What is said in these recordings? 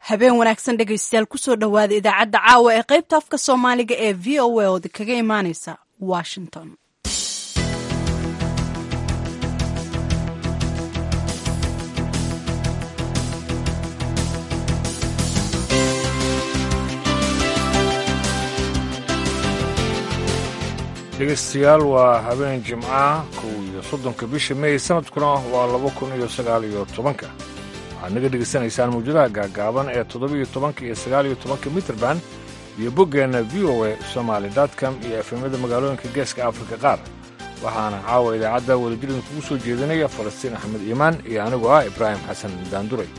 habeen wanaagsan dhegaystayaal kusoo dhowaada idaacadda caawa ee qaybta afka soomaaliga ee v o a ood kaga imaaneysa washington dhegeystayaal waa habeen jimca kow iyo soddonka bisha mey sanadkuna waa laba kun iyo sagaal iyo tobanka waxaad naga dhegaysanaysaan mawjadaha gaagaaban ee toddobiiyo tobanka iyo sagaal iyo tobanka mitrband iyo boggeenna v o a somaali dotcom iyo efemyada magaalooyinka geeska afrika qaar waxaana caawa idaacadda wadajirdan kugu soo jeedinaya falastiin axmed iimaan iyo anigoo ah ibraahim xasan daanduray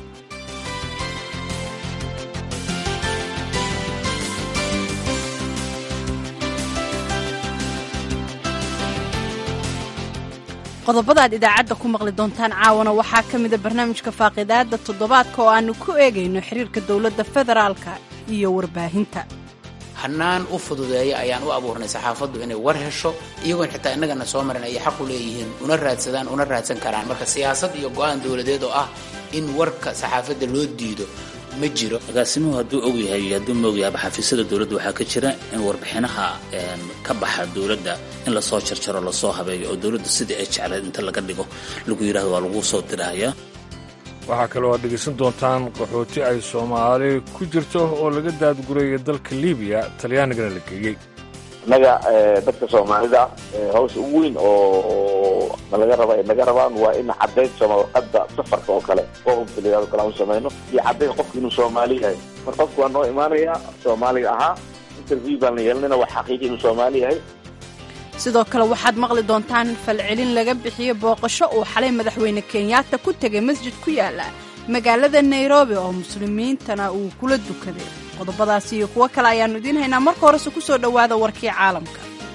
qodobada aad idaacadda ku maqli doontaan caawana waxaa ka mida barnaamijka faaqidaadda toddobaadka oo aannu ku eegayno xiriirka dowladda federaalka iyo warbaahinta hannaan u fududeeya ayaan u abuurnay saxaafaddu inay war hesho iyagoon xitaa innagana soo marin ayay xaq u leeyihiin una raadsadaan una raadsan karaan marka siyaasad iyo go'aan dowladeed oo ah in warka saxaafadda loo diido ma jiro agaasimuhu hadduu og yahay iyo hadduu maog yahaba xafiisyada dowladda waxaa ka jira in warbixinaha ka baxa dowladda in lasoo jarjaro lasoo habeeyo oo dowladda sidai ay jecleed inta laga dhigo lagu yidhahdo waa lagu soo diraayaa waxaa kaloo aad dhegaysan doontaan qaxooti ay soomaali ku jirto oo laga daadguraya dalka libiya talyaanigana la geeyey innaga dadka soomaalida hawsha ugu weyn oo nalaga raba ay naga rabaan waa in caddayn warqadda safarka oo kale qofkaliyaado kale aan samayno iyo caddayn qofka inuu soomaali yahay mar qofku waa noo imaanaya soomaaliga ahaa interview baan la yeelanayna waa xaqiiqi inuu soomaali yahay sidoo kale waxaad maqli doontaan falcelin laga bixiyo booqasho uu xalay madaxweyne kenyatta ku tegay masjid ku yaala magaalada nairobi oo muslimiintana uu kula dukaday qodobadaasi iyo kuwo kale ayaannu idiin haynaa marka horese ku soo dhowaada warkii caalamka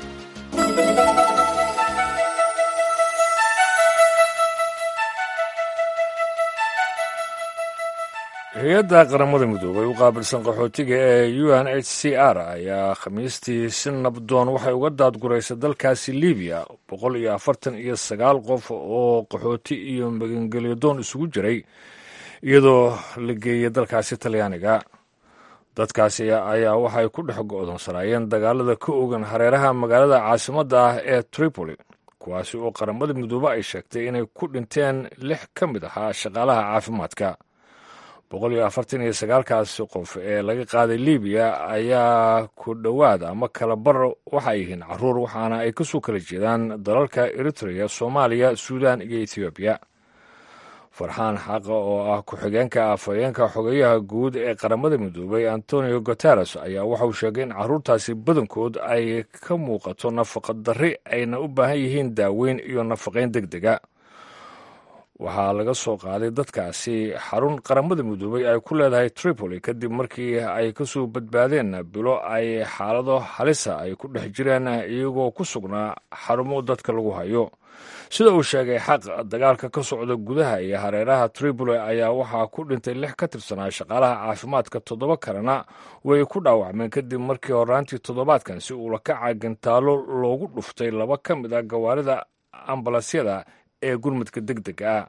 hay-adda qaramada midoobay u qaabilsan qaxootiga ee u n h c r ayaa khamiistii si nabdoon waxay uga daadguraysay dalkaasi libiya boqol iyo afartan iyo sagaal qof oo qaxooti iyo magangelyadoon isugu jiray iyadoo la geeyay dalkaasi talyaaniga dadkaasi ayaa waxay ku dhex go'doonsanaayeen dagaalada ka ogan hareeraha magaalada caasimadda ah ee tripoli kuwaasi oo qaramada midoobe ay sheegtay inay ku dhinteen lix ka mid ahaa shaqaalaha caafimaadka boqol iyo afartan iyo sagaalkaasi qof ee laga qaaday libiya ayaa ku dhowaad ama kala bar waxay yihiin caruur waxaana ay kasoo kala jeedaan dalalka eritrea soomaaliya suudan iyo ethoobiya farxaan xaqa oo ah ku-xigeenka afhayeenka xogeyaha guud ee qaramada midoobay antonio guteres ayaa waxauu sheegay in caruurtaasi badankood ay ka muuqato nafaqa darri ayna u baahan yihiin daaweyn iyo nafaqayn deg dega waxaa laga soo qaaday dadkaasi xarun qaramada midoobay ay ku leedahay tripoli kadib markii ay kasoo badbaadeen bilo ay xaalado halisa ay ku dhex jireen iyagoo ku sugnaa xarumo dadka lagu hayo sida uu sheegay xaq dagaalka ka socda gudaha iyo hareeraha tripoli ayaa waxaa ku dhintay lix ka tirsanaa shaqaalaha caafimaadka toddoba kalena way ku dhaawacmeen kadib markii horaantii toddobaadkan si uu lakaca gantaalo loogu dhuftay laba ka mid a gawaarida ambalansyada ee gurmudka deg dega ah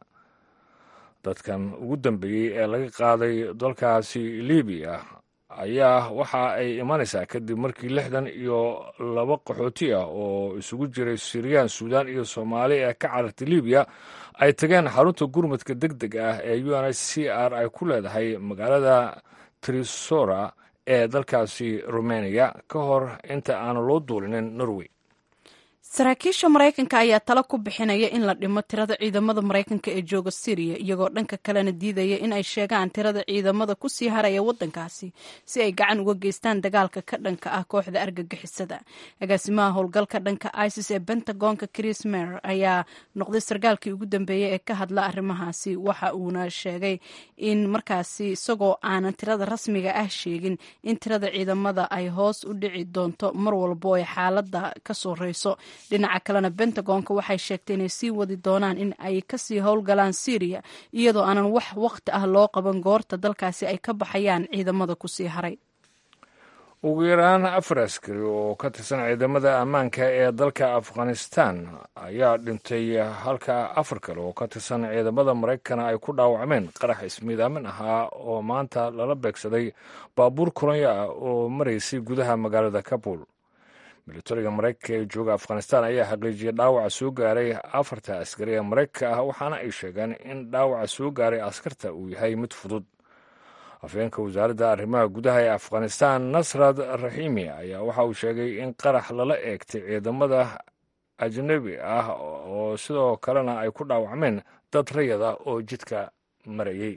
dadkan ugu dambeeyey ee laga qaaday dalkaasi libiya ayaa waxa ay imanaysaa kadib markii lixdan iyo laba qaxooti ah oo isugu jiray siriyaan suudaan iyo soomaali ee ka carartay libiya ay tageen xarunta gurmudka deg deg ah ee u n h c r ay ku leedahay magaalada trisora ee dalkaasi rumeniya ka hor inta aan loo duulinin norway saraakiisha maraykanka ayaa talo ku bixinaya in la dhimo tirada ciidamada maraykanka ee jooga siriya iyagoo dhanka kalena diidaya in ay sheegaan tirada ciidamada kusii haraya wadankaasi si ay gacan uga geystaan dagaalka ka dhanka ah kooxda argagixisada agaasimaha howlgalka dhanka isis ee bentagonka chris mer ayaa noqday sarkaalkii ugu dambeeyey ee ka hadla arrimahaasi waxa uuna sheegay in markaasi isagoo aanan tirada rasmiga ah sheegin in tirada ciidamada ay hoos u dhici doonto mar walbo ay xaalada ka soreyso dhinaca kalena bentagonka waxay sheegtay inay sii wadi doonaan in ay kasii howlgalaan syriya iyadoo aanan wax waqti ah loo qaban goorta dalkaasi ay ka baxayaan ciidamada kusii haray ugu yaraan afar askari oo ka tirsan ciidamada ammaanka ee dalka afghanistan ayaa dhintay halka afar kale oo ka tirsan ciidamada maraykana ay ku dhaawacmeen qarax ismiidaamin ahaa oo maanta lala beegsaday baabuur kolonyo ah oo maraysay gudaha magaalada kabul militariga maraykanka ee jooga afghanistan ayaa xaqiijiyay dhaawaca soo gaaray afarta askari ee maraykanka ah waxaana ay sheegeen in dhaawaca soo gaaray askarta uu yahay mid fudud afhayeenka wasaaradda arrimaha gudaha ee afghanistan nasrad raxiimi ayaa waxa uu sheegay in qarax lala eegtay ciidamada ajnabi ah oo sidoo kalena ay ku dhaawacmeen dad rayada oo jidka marayay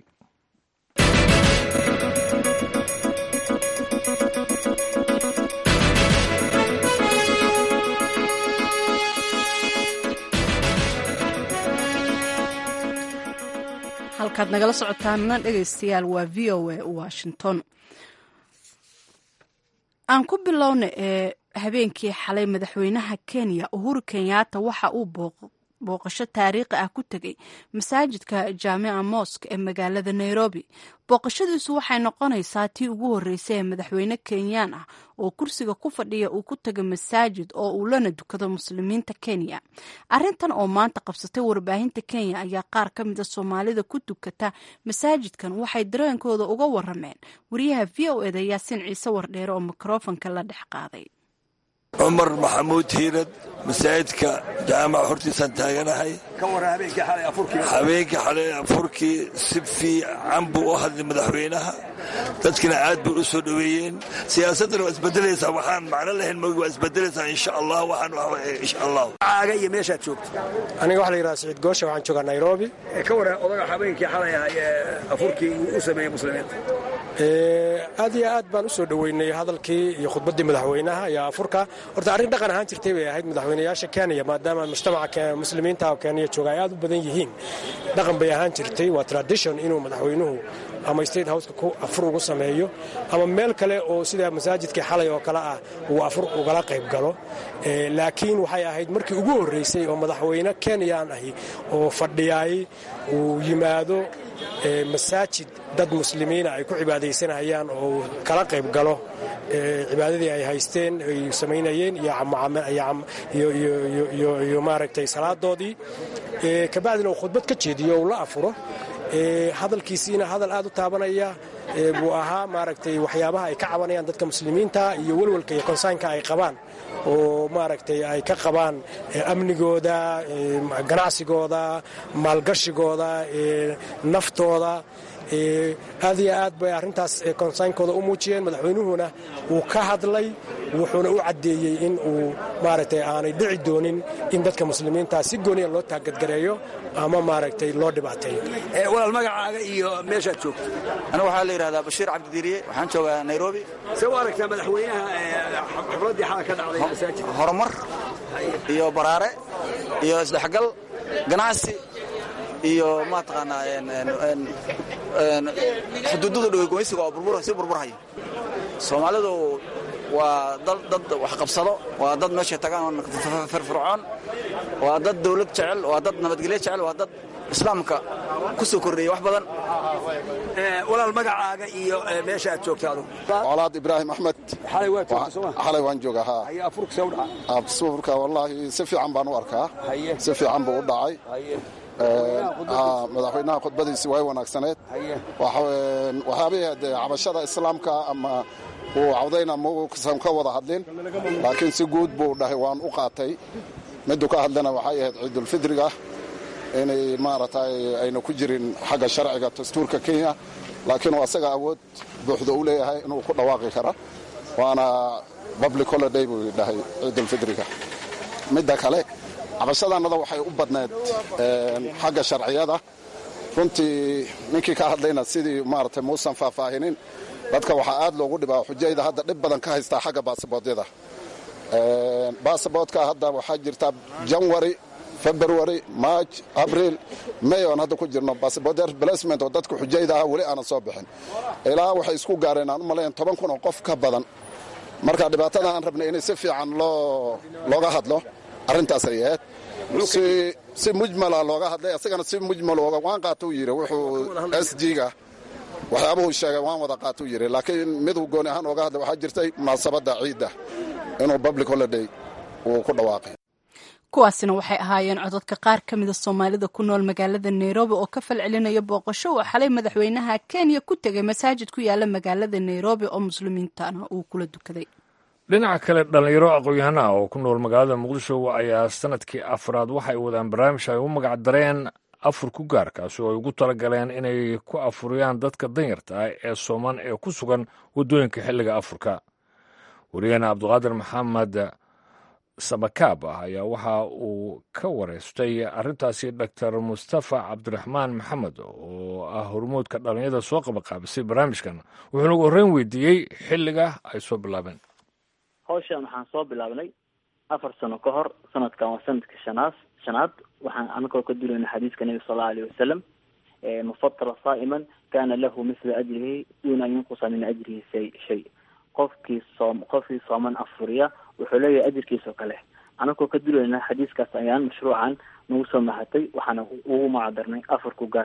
halkaad nagala socotaanna dhegaystayaal waa v o a washington aan ku bilowna ee habeenkii xalay madaxweynaha kenya uhuru kenyatta waxa uu booqasho taariikhi ah ku tegay masaajidka jaamica mosk ee magaalada nairobi booqashadiisu waxay noqonaysaa tii ugu horreysay ee madaxweyne kenyaan ah oo kursiga ku fadhiya uu ku taga masaajid oo uu lana dukado muslimiinta kenya arrintan oo maanta qabsatay warbaahinta kenya ayaa qaar ka mida soomaalida ku dukata masaajidkan waxay dareenkooda uga warameen wariyaha v o eda yaasiin ciise wardheere oo mikrofonka la dhex qaaday cumar maxamuud hiirad masaajidka jaamaca hortiisaan taaganahay habeenkii xalay afurkii si fiican buu u hadlay madaxweynaha dadkina aad bay u soo dhoweeyeen siyaasaddana waa isbedelaysaa waxaan macno lahayn mogi waa isbedelaysaa insha allah waxaan insha allah caaga iyo meeshaad joogto aniga waxa la yidhaha siciid goosha waxaan joogaa nairobi ka waran odaga habeenkii xalay ahaa ee afurkii uu u sameeyey muslimiinta aad iyo aad baan u soo dhoweynay hadalkii iyo khudbaddii madaxweynaha iyo afurka horta arrin dhaqan ahaan jirtay bay ahayd madaxweynayaasha kenya maadaama mujtamaca muslimiinta kenya jooga ay aad u badan yihiin dhaqan bay ahaan jirtay waa tradition inuu madaxweynuhu ama state houseka ku afur ugu sameeyo ama meel kale oo sida masaajidkii xalay oo kale ah uu afur ugala qayb galo laakiin waxay ahayd markii ugu horreysay oo madaxweyne kenyaan ahi oo fadhiyaay uu yimaado masaajid dad muslimiina ay ku cibaadaysanayaan oo kala qayb galo cibaadadii ay haysteen ay samaynayeen iyo maaragtay salaadoodii kabacdina uu khudbad ka jeediyo uu la afuro hadalkiisiina hadal aad u taabanaya buu ahaa maaragtay waxyaabaha ay ka cabanayaan dadka muslimiinta iyo welwalka iyo konsaynka ay qabaan oo maaragtay ay ka qabaan amnigooda ganacsigooda maalgashigooda naftooda aad iyo aad bay arrintaas konsaynkooda u muujiyeen madaxweynuhuna wuu ka hadlay wuxuuna u caddeeyey in uu maaragtay aanay dhici doonin in dadka muslimiinta si gooniya loo taagadgareeyo ama maaragtay loo dhibaateeyo walaal magacaaga iyo meeshaad joogto anigu waxaa la yidhahdaa bashiir cabdidiiriye waxaan joogaa nairobi see u aragtaa madaxweynaha xafladdii xala ka dhacday masaajidka horumar iyo baraare iyo isdhexgal ganacsi iyo mataqaanaa xuduudada dhoweygomaysiga oo sii burburhaya soomaalidu waa dad wax qabsado waa dad meeshay tagaan firfircoon waa dad dawlad jecel waa dad nabadgelyo jecel waa dad islaamka ku soo kordheeyey wax badan walaal magacaaga iyo meesha aad joogta adugu colaad ibraahim axmed xalay waa joogta soo xalay waan joogaa haa haya afurka see u dhaca afurka wallaahi si fiican baan u arkaa si fiican buu u dhacay madaxweynaha khudbadiisi way wanaagsaneed waxyaabihii dee cabashada islaamka ama uu cawdayna mausan ka wada hadlin laakiin si guud buu dhahay waan u qaatay miduu ka hadlana waxay ahayd ciidulfidriga inay maaragtay ayna ku jirin xagga sharciga dastuurka kenya laakiin uu asaga awood buuxda u leeyahay inuu ku dhawaaqi kara waana public holiday buu dhahay ciidulfidriga midda kale cabashadaannada waxay u badnayd xagga sharciyada runtii ninkii ka hadlayna sidii maaragtay muusan faahfaahinin dadka waxaa aad loogu dhibaa xujayda hadda dhib badan ka haystaa xagga baasaboodyada basaboodka hadda waxaa jirta janwari february march abril may oon hadda ku jirno basaboodya replacement oo dadka xujayda ah weli aanan soo bixin ilaa waxay isku gaareen aan u malayn toban kun oo qof ka badan marka dhibaatada aan rabnay inay si fiican looga hadlo arrintaas ay ahayd si mujmala looga hadlay asagana si mujmal waan qaata u yidhi wuxuu s g-ga waxyaabuhu sheegay waan wada qaatuu yidhi laakiin miduu gooni ahaan ooga hadlay waxaa jirtay munaasabadda ciidda inuu public holiday uu ku dhawaaqay kuwaasina waxay ahaayeen cododka qaar ka mida soomaalida ku nool magaalada nairobi oo ka falcelinaya booqasho uu xalay madaxweynaha kenya ku tegay masaajid ku yaala magaalada nairobi oo muslimiintana uu kula dukaday dhinaca kale dhallinyaro aqoon-yahana ah oo ku nool magaalada muqdisho ayaa sanadkii afraad waxay wadaan barnaamij ay u magac dareen afur ku gaar kaasi oo ay ugu talagaleen inay ku afuriyaan dadka danyarta ah ee sooman ee ku sugan waddooyinka xilliga afurka wariyaheena cabduqaadir maxamed samakaab ah ayaa waxa uu ka wareystay arrintaasi doctor mustafa cabdiraxmaan maxamed oo ah hormuudka dhallinyada soo qabaqaabisay barnaamijkan wuxuuna ugu horreyn weydiiyey xilliga ay soo bilaabeen hawshan waxaan soo bilaabnay afar sano ka hor sanadkan waa sanadka shanaad shanaad waxaan anagoo ka dulayna xadiiska nabiga sal allau alayh wasalam mufatara saa'iman kana lahu mithla ajrihi duuna an yunqusa min ajrihi shay shay qofkii soom qofkii sooman afuriya wuxuu leeyahay ajirkiisao kale anagoo ka dulayna xadiiskaas ayaan mashruucan nagu soo mahatay waxaana ugu magadarnay afurku gaar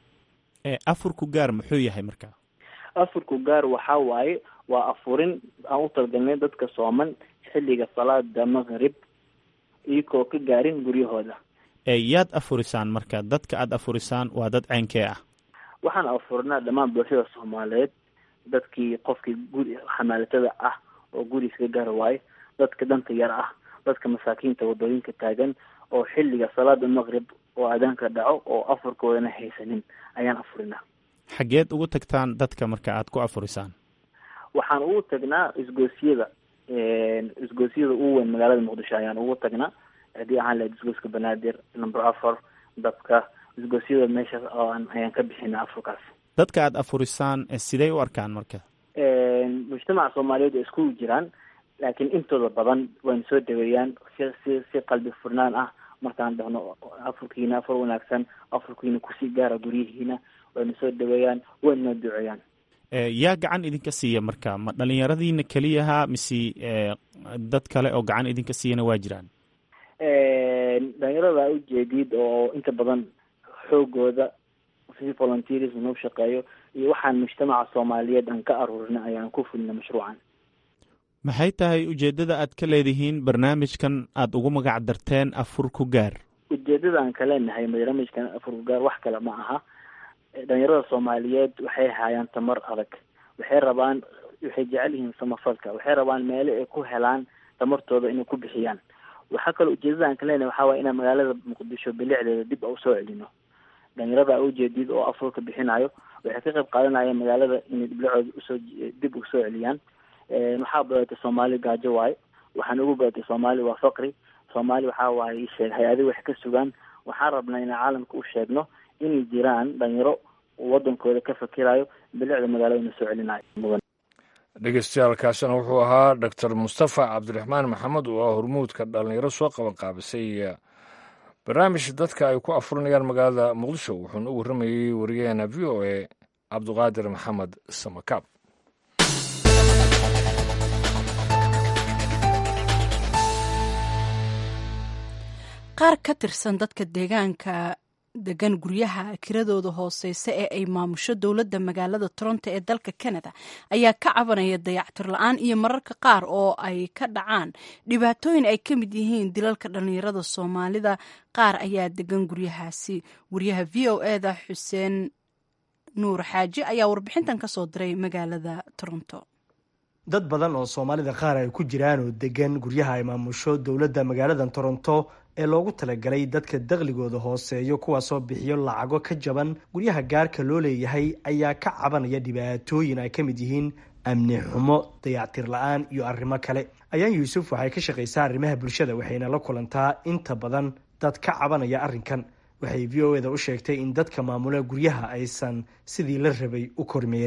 afurku gaar muxuu yahay marka afurku gaar waxaa waaye waa afurin aan u talgalnay dadka sooman xilliga salaada maqrib iyagoo ka gaarin guryahooda yaad afurisaan marka dadka aada afurisaan waa dad ceynkee ah waxaan afurinaa dhammaan bulshada soomaaliyeed dadkii qofkii guri xamaalatada ah oo guriga ka gaari waayo dadka danta yar ah dadka masaakiinta wadooyinka taagan oo xilliga salaada maqrib oo aadaanka dhaco oo afurkoodana haysanin ayaan afurinaa xageed ugu tagtaan dadka marka aada ku afurisaan waxaan ugu tagnaa isgoosyada isgoosyada ugu weyn magaalada muqdisho ayaan ugu tagnaa haddii ahaan lahayd isgooska banaadir number afar dabka isgoosyada meeshaas oo ayaan ka bixina afurkaas dadka aada afurisaan sidey u arkaan marka mujtamaca soomaaliyeed oo iskugu jiraan laakiin intooda badan wayna soo dhaweeyaan si si si qalbi furnaan ah markaan dhahno afurkiina afur wanaagsan afurkiina kusii gaara guryihiina wayna soo dhaweeyaan wayna noo duceeyaan yaa gacan idinka siiya marka ma dhalinyaradiina keliyaha mise dad kale oo gacan idinka siiyana waa jiraan dhalinyarada ujeedid oo inta badan xoogooda si volunteerism noo shaqeeyo iyo waxaan mujtamaca soomaaliyeed aan ka aruurina ayaan ku fulina mashruucan maxay tahay ujeeddada aad ka leedihiin barnaamijkan aada ugu magac darteen afur ku gaar ujeedada aan ka leenahay barnaamijkan afur ku gaar wax kale ma aha dhalinyarada soomaaliyeed waxay hayaan tamar adag waxay rabaan waxay jecel yihiin samafalka waxay rabaan meelo ay ku helaan tamartooda inay ku bixiyaan waxaa kaloo ujeedada aan ka leenahay waxaa waaya inaan magaalada muqdisho bilicdeeda dib a usoo celino dhalinyarada ujeedid oo afurka bixinayo waxay ka qayb qaadanayaan magaalada inay bilicooda usoo dib usoo celiyaan waxaa badatay soomaali gaajo waaye waxaan ugu badatay soomaali waa faqri soomaali waxaa waaye isheeg hay-adi wax ka sugaan waxaan rabnaa inaan caalamka u sheegno inay jiraan dhalinyaro wadankooda ka fakirayo bilicda magaaladana soo celinayo mudan dhegeystayaaalkaasina wuxuu ahaa doctor mustafa cabdiraxmaan maxamed oo ah hormuudka dhalinyaro soo qaban qaabisay barnaamij dadka ay ku afurinayaan magaalada muqdisho wuxuuna u warramayey wariyaheena v o a cabduqaadir maxamed samakaab qaar ka tirsan dadka deegaanka degan guryaha kiradooda hooseysa ee ay maamusho dowladda magaalada toronto ee dalka canada ayaa ka cabanaya dayactir la-aan iyo mararka qaar oo ay ka dhacaan dhibaatooyin ay ka mid yihiin dilalka dhallinyarada soomaalida qaar ayaa degan guryahaasi wariyaha v o eda xuseen nuur xaaji ayaa warbixintan kasoo diray magaalada toronto dad badan oo soomaalida qaar ay ku jiraan oo degan guryaha ay maamusho dowladda magaalada toronto ee loogu talagalay dadka dakhligooda hooseeyo kuwaasoo bixiyo lacago ka jaban guryaha gaarka loo leeyahay ayaa ka cabanaya dhibaatooyin ay ka mid yihiin amni xumo dayactir la-aan iyo arrimo kale ayaan yuusuf waxay ka shaqaysaa arrimaha bulshada waxayna la kulantaa inta badan dad ka cabanaya arrinkan waxay v o eda u sheegtay in dadka maamula guryaha aysan sidii la rabay u kormeerin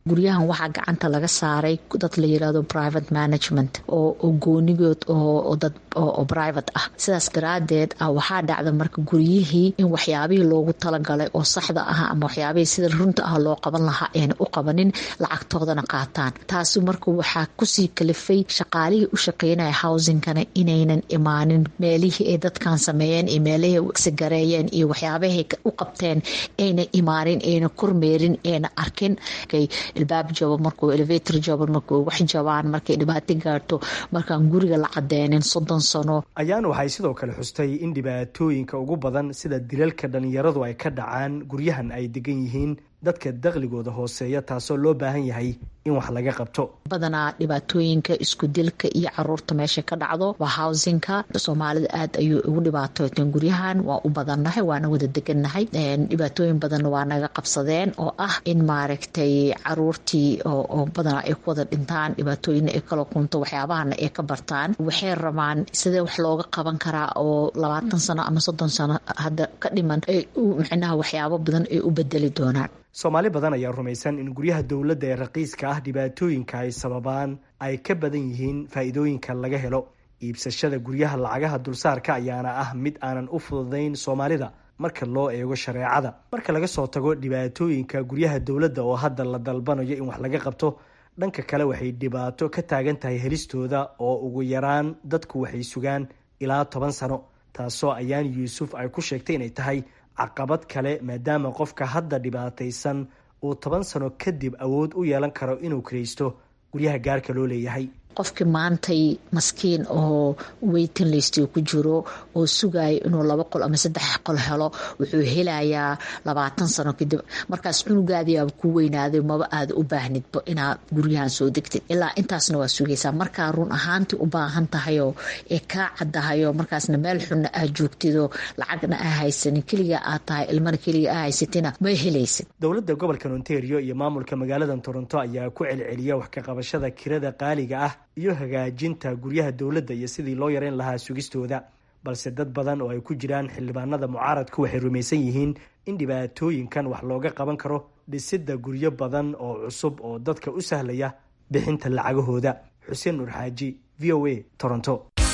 guryahan waxaa gacanta laga saaray dad la yirahdo private management oo goonigood oo dad oo private ah sidaas daraadeed waxaa dhacda marka guryihii in waxyaabihii loogu talagalay oo saxda ah ama waxyaabihii sida runta ah loo qaban lahaa ayna u qabanin lacagtoodana qaataan taasi marka waxaa kusii kalifay shaqaalihii u shaqeynaya housingkana inaynan imaanin meelihii ay dadkan sameeyeen iyo meelihii sigareeyeen iyo waxyaabahay u qabteen ayna imaanin ayna kormeerin ayna arkin ilbaab jabo markuu elevator jabo markuu wax jabaan markay dhibaato gaarto markaan guriga la cadeenin soddon sano ayaan waxay sidoo kale xustay in dhibaatooyinka ugu badan sida dilalka dhalinyaradu ay ka dhacaan guryahan ay degan yihiin dadka daqligooda hooseeya taasoo loo baahan yahay in wax laga qabto badanaa dhibaatooyinka isku dilka iyo caruurta meesha ka dhacdo waa housinka soomaalida aad ayuu ugu dhibaatooteen guryahan waa u badannahay waana wada degannahay dhibaatooyin badanna waa naga qabsadeen oo ah in maaragtay caruurtii oo badanaa ay ku wada dhintaan dhibaatooyina ay kala kunto waxyaabahana ay ka bartaan waxay rabaan sidee wax looga qaban karaa oo labaatan sano ama soddon sano hadda ka dhiman ay micnaha waxyaabo badan ay u bedeli doonaan soomaali badan ayaa rumaysan in guryaha dowladda ee raqiiska ah dhibaatooyinka ay sababaan ay ka badan yihiin faa'iidooyinka laga helo iibsashada guryaha lacagaha dulsaarka ayaana ah mid aanan u fududayn soomaalida marka loo eego shareecada marka laga soo tago dhibaatooyinka guryaha dowladda oo hadda la dalbanayo in wax laga qabto dhanka kale waxay dhibaato ka taagan tahay helistooda oo ugu yaraan dadku waxay sugaan ilaa toban sano taasoo ayaan yuusuf ay ku sheegtay inay tahay caqabad kale maadaama qofka hadda dhibaataysan uu toban sano kadib awood u yeelan karo inuu kiraysto guryaha gaarka loo leeyahay qofkii maantay maskiin oo weytin list ku jiro oo sugayo inuu laba qol ama saddex qol helo wuxuu helayaa labaatan sano kadib markaas cunugaadiyaaba ku weynaaday maba aada u baahnidba inaad guryahan soo degtid ilaa intaasna waa sugaysaa markaa run ahaantii u baahan tahayoo ee kaa caddahayo markaasna meel xunna aad joogtidoo lacagna aa haysanin keligaa aad tahay ilmana keliga aa haysatina ma helaysid dowladda gobolka ontario iyo maamulka magaalada toronto ayaa ku celceliya wax ka qabashada kirada qaaliga ah iyo hagaajinta guryaha dowladda iyo sidii loo yareyn lahaa sugistooda balse dad badan oo ay ku jiraan xildhibaanada mucaaradku waxay rumaysan yihiin in dhibaatooyinkan wax looga qaban karo dhisidda guryo badan oo cusub oo dadka u sahlaya bixinta lacagahooda xuseen nur xaaji v o a toronto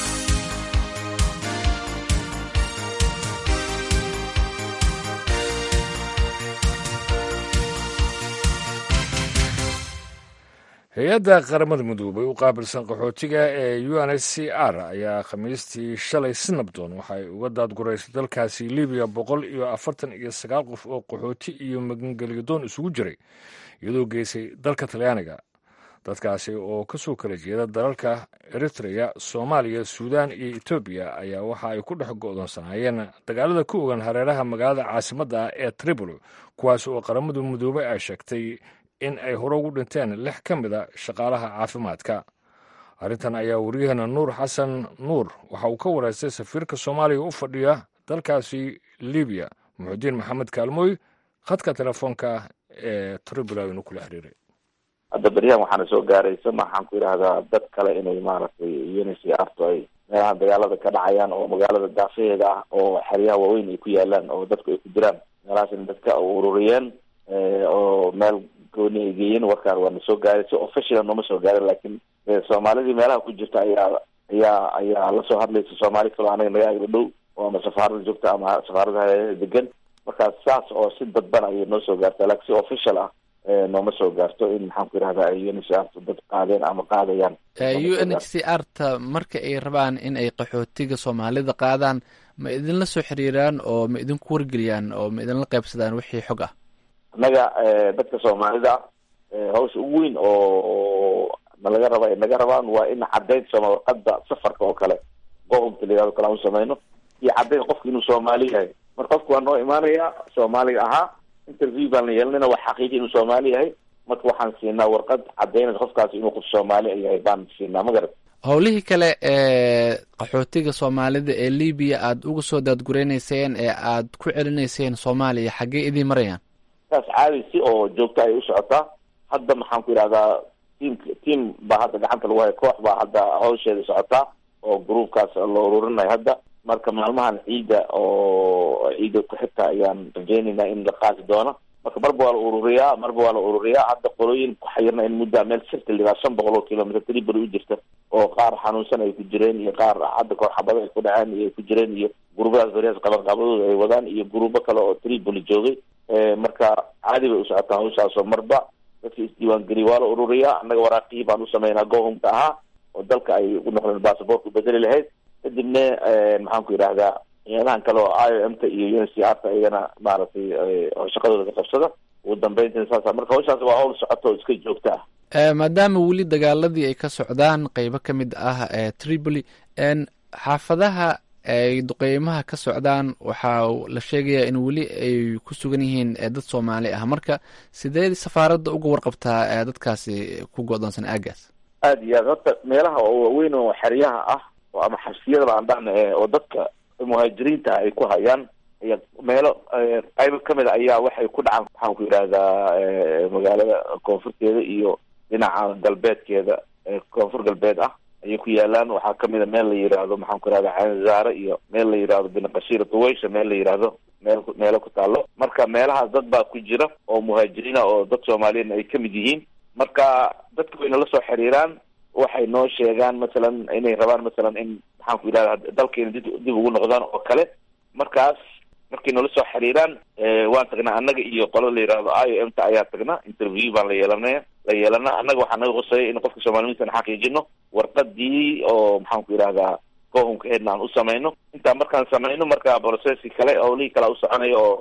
hay-adda qaramada midoobay u qaabilsan qaxootiga ee u n h c r ayaa khamiistii shalay si nabdoon waxay uga daadguraysay dalkaasi libiya boqol iyo afartan iyo sagaal qof oo qaxooti iyo magangelyadoon isugu jiray iyadoo geysay dalka talyaaniga dadkaasi oo kasoo kala jeeda dalalka eritreya soomaaliya suudaan iyo etoobiya ayaa waxa ay ku dhex go'doonsanaayeen dagaalada ku ogan hareeraha magaalada caasimadda ah ee tripoli kuwaas oo qaramada midoobay ay sheegtay in ay hore ugu dhinteen lix ka mid a shaqaalaha caafimaadka arrintan ayaa waryaheena nuur xasan nuur waxa uu ka wareystay safiirka soomaaliya u fadhiya dalkaasi libiya muxudiin maxamed kaalmooy khadka telefoonka ee tribula inuu kula xiriiray hadda beryahan waxaana soo gaaraysa maxaan ku yidhahdaa dad kale inay maaragtay uncrto ay meelaha dagaalada ka dhacayaan oo magaalada daafaheeda ah oo xeryaha waaweyn ay ku yaalaan oo dadku ay ku jiraan meelahaasna dadka ururiyeen oo meel gooni ay geeyeen warkaan waana soo gaaray si official nooma soo gaarin laakiin soomaalidii meelaha ku jirta ayaa ayaa ayaa lasoo hadlaysa soomaali kaloo anaga naga agla dhow oo ama safaarada joogta ama safaaradaha degan markaas saas oo si dadban ayay noo soo gaartaa laakiin si official ah nooma soo gaarto in maxaan ku yidhahda ay u n h c r ta dad qaadeen ama qaadayaan u n h c r ta marka ay rabaan in ay qaxootiga soomaalida qaadaan ma idinla soo xiriiraan oo ma idinku wargeliyaan oo ma idinla qaybsadaan wixii xog ah annaga dadka soomaalida hawsha ugu weyn oo nalaga raba ay naga rabaan waa in caddayn sooma warqada safarka oo kale qofka layihahdo kale aan samayno iyo caddayn qofka inuu soomaali yahay mar qofka waa noo imaanaya soomaaliga ahaa interview baan la yeelanayna waa xaqiiji inuu soomaali yahay marka waxaan siinaa warqad caddaynaysa qofkaasi inuu qof soomaali yahay baan siinaa ma garat howlihii kale ee qaxootiga soomaalida ee libiya aada uga soo daadgureyneyseen ee aad ku celinayseen soomaaliya xaggee idiin marayaan saas caadi si oo joogta ay u socotaa hadda maxaan ku yidhahdaa tiam tiam baa hadda gacanta lagu haya koox baa hadda hawsheeda socotaa oo gruubkaas loo ururinayo hadda marka maalmahan ciidda oo ciidda ku xigta ayaan rajaynaynaa in la qaadi doono marka marba waa la ururiyaa marba waa la ururiyaa hadda qolooyin ku xayirna in muddaa meel sirta lidaa shan boqol oo kilomitr tribal u jirta oo qaar xanuunsan ay ku jireen iyo qaar hadda kahor xabado ay ku dhaceen iyo ay ku jireen iyo guruubadaas beriyaas qabanqaabadooda ay wadaan iyo guruubo kale oo tribal joogay marka caadi bay u socotaa hawshaasoo marba dadka isdiiwaangeliya waa la ururiyaa annaga waraaqihii baan u sameynaa gohumka ahaa oo dalka ay u noqdeen basabortka bedeli lahayd kadibna maxaan ku yidhahdaa ciidamahan kale oo i o m ta iyo un c r ta iyagana maaragtay shaqadooda ka qabsada ugu dambeyntina saasa marka hawshaas waa hawl socoto oo iska joogta ah maadaama weli dagaaladii ay ka socdaan qeybo ka mid ah ee tripoli xaafadaha ay duqeymaha ka socdaan waxaa la sheegayaa in weli ay ku sugan yihiin dad soomaali ah marka sidee safaaradda uga warqabtaa dadkaasi ku go-doonsan aagaas aada iyo aad horta meelaha oo waaweyn oo xeryaha ah oo ama xabsiyadaba aan dhahna oo dadka muhaajiriinta ay ku hayaan iyo meelo qaybo kamid a ayaa waxay ku dhacaan maxaan ku yidhahdaa magaalada koonfurteeda iyo dhinaca galbeedkeeda koonfur galbeed ah ayay ku yaalaan waxaa kamid a meel la yidhaahdo maxaan ku yihahda canzaare iyo meel la yidhahdo binqashir duwaysha meel la yidhaahdo meel meelo ku taalo marka meelahaas dad baa ku jira oo muhaajiriina oo dad soomaaliyeedna ay kamid yihiin marka dadka way nala soo xiriiraan waxay noo sheegaan masalan inay rabaan masalan in maxaan ku yidhahda dalkeena dib dib ugu noqdaan oo kale markaas markay nala soo xiriiraan waan tagnaa annaga iyo qolo la yidhahdo i o m ta ayaa tagnaa interview baan la yeelanaya la yeelana annaga waxaa naga qosaya in qofka soomaalimiintan xaqiijino warqadii oo maxaan ku yidhahdaa kohumka heedna aan u samayno intaa markaan samayno marka processi kale howlihii kale u soconaya oo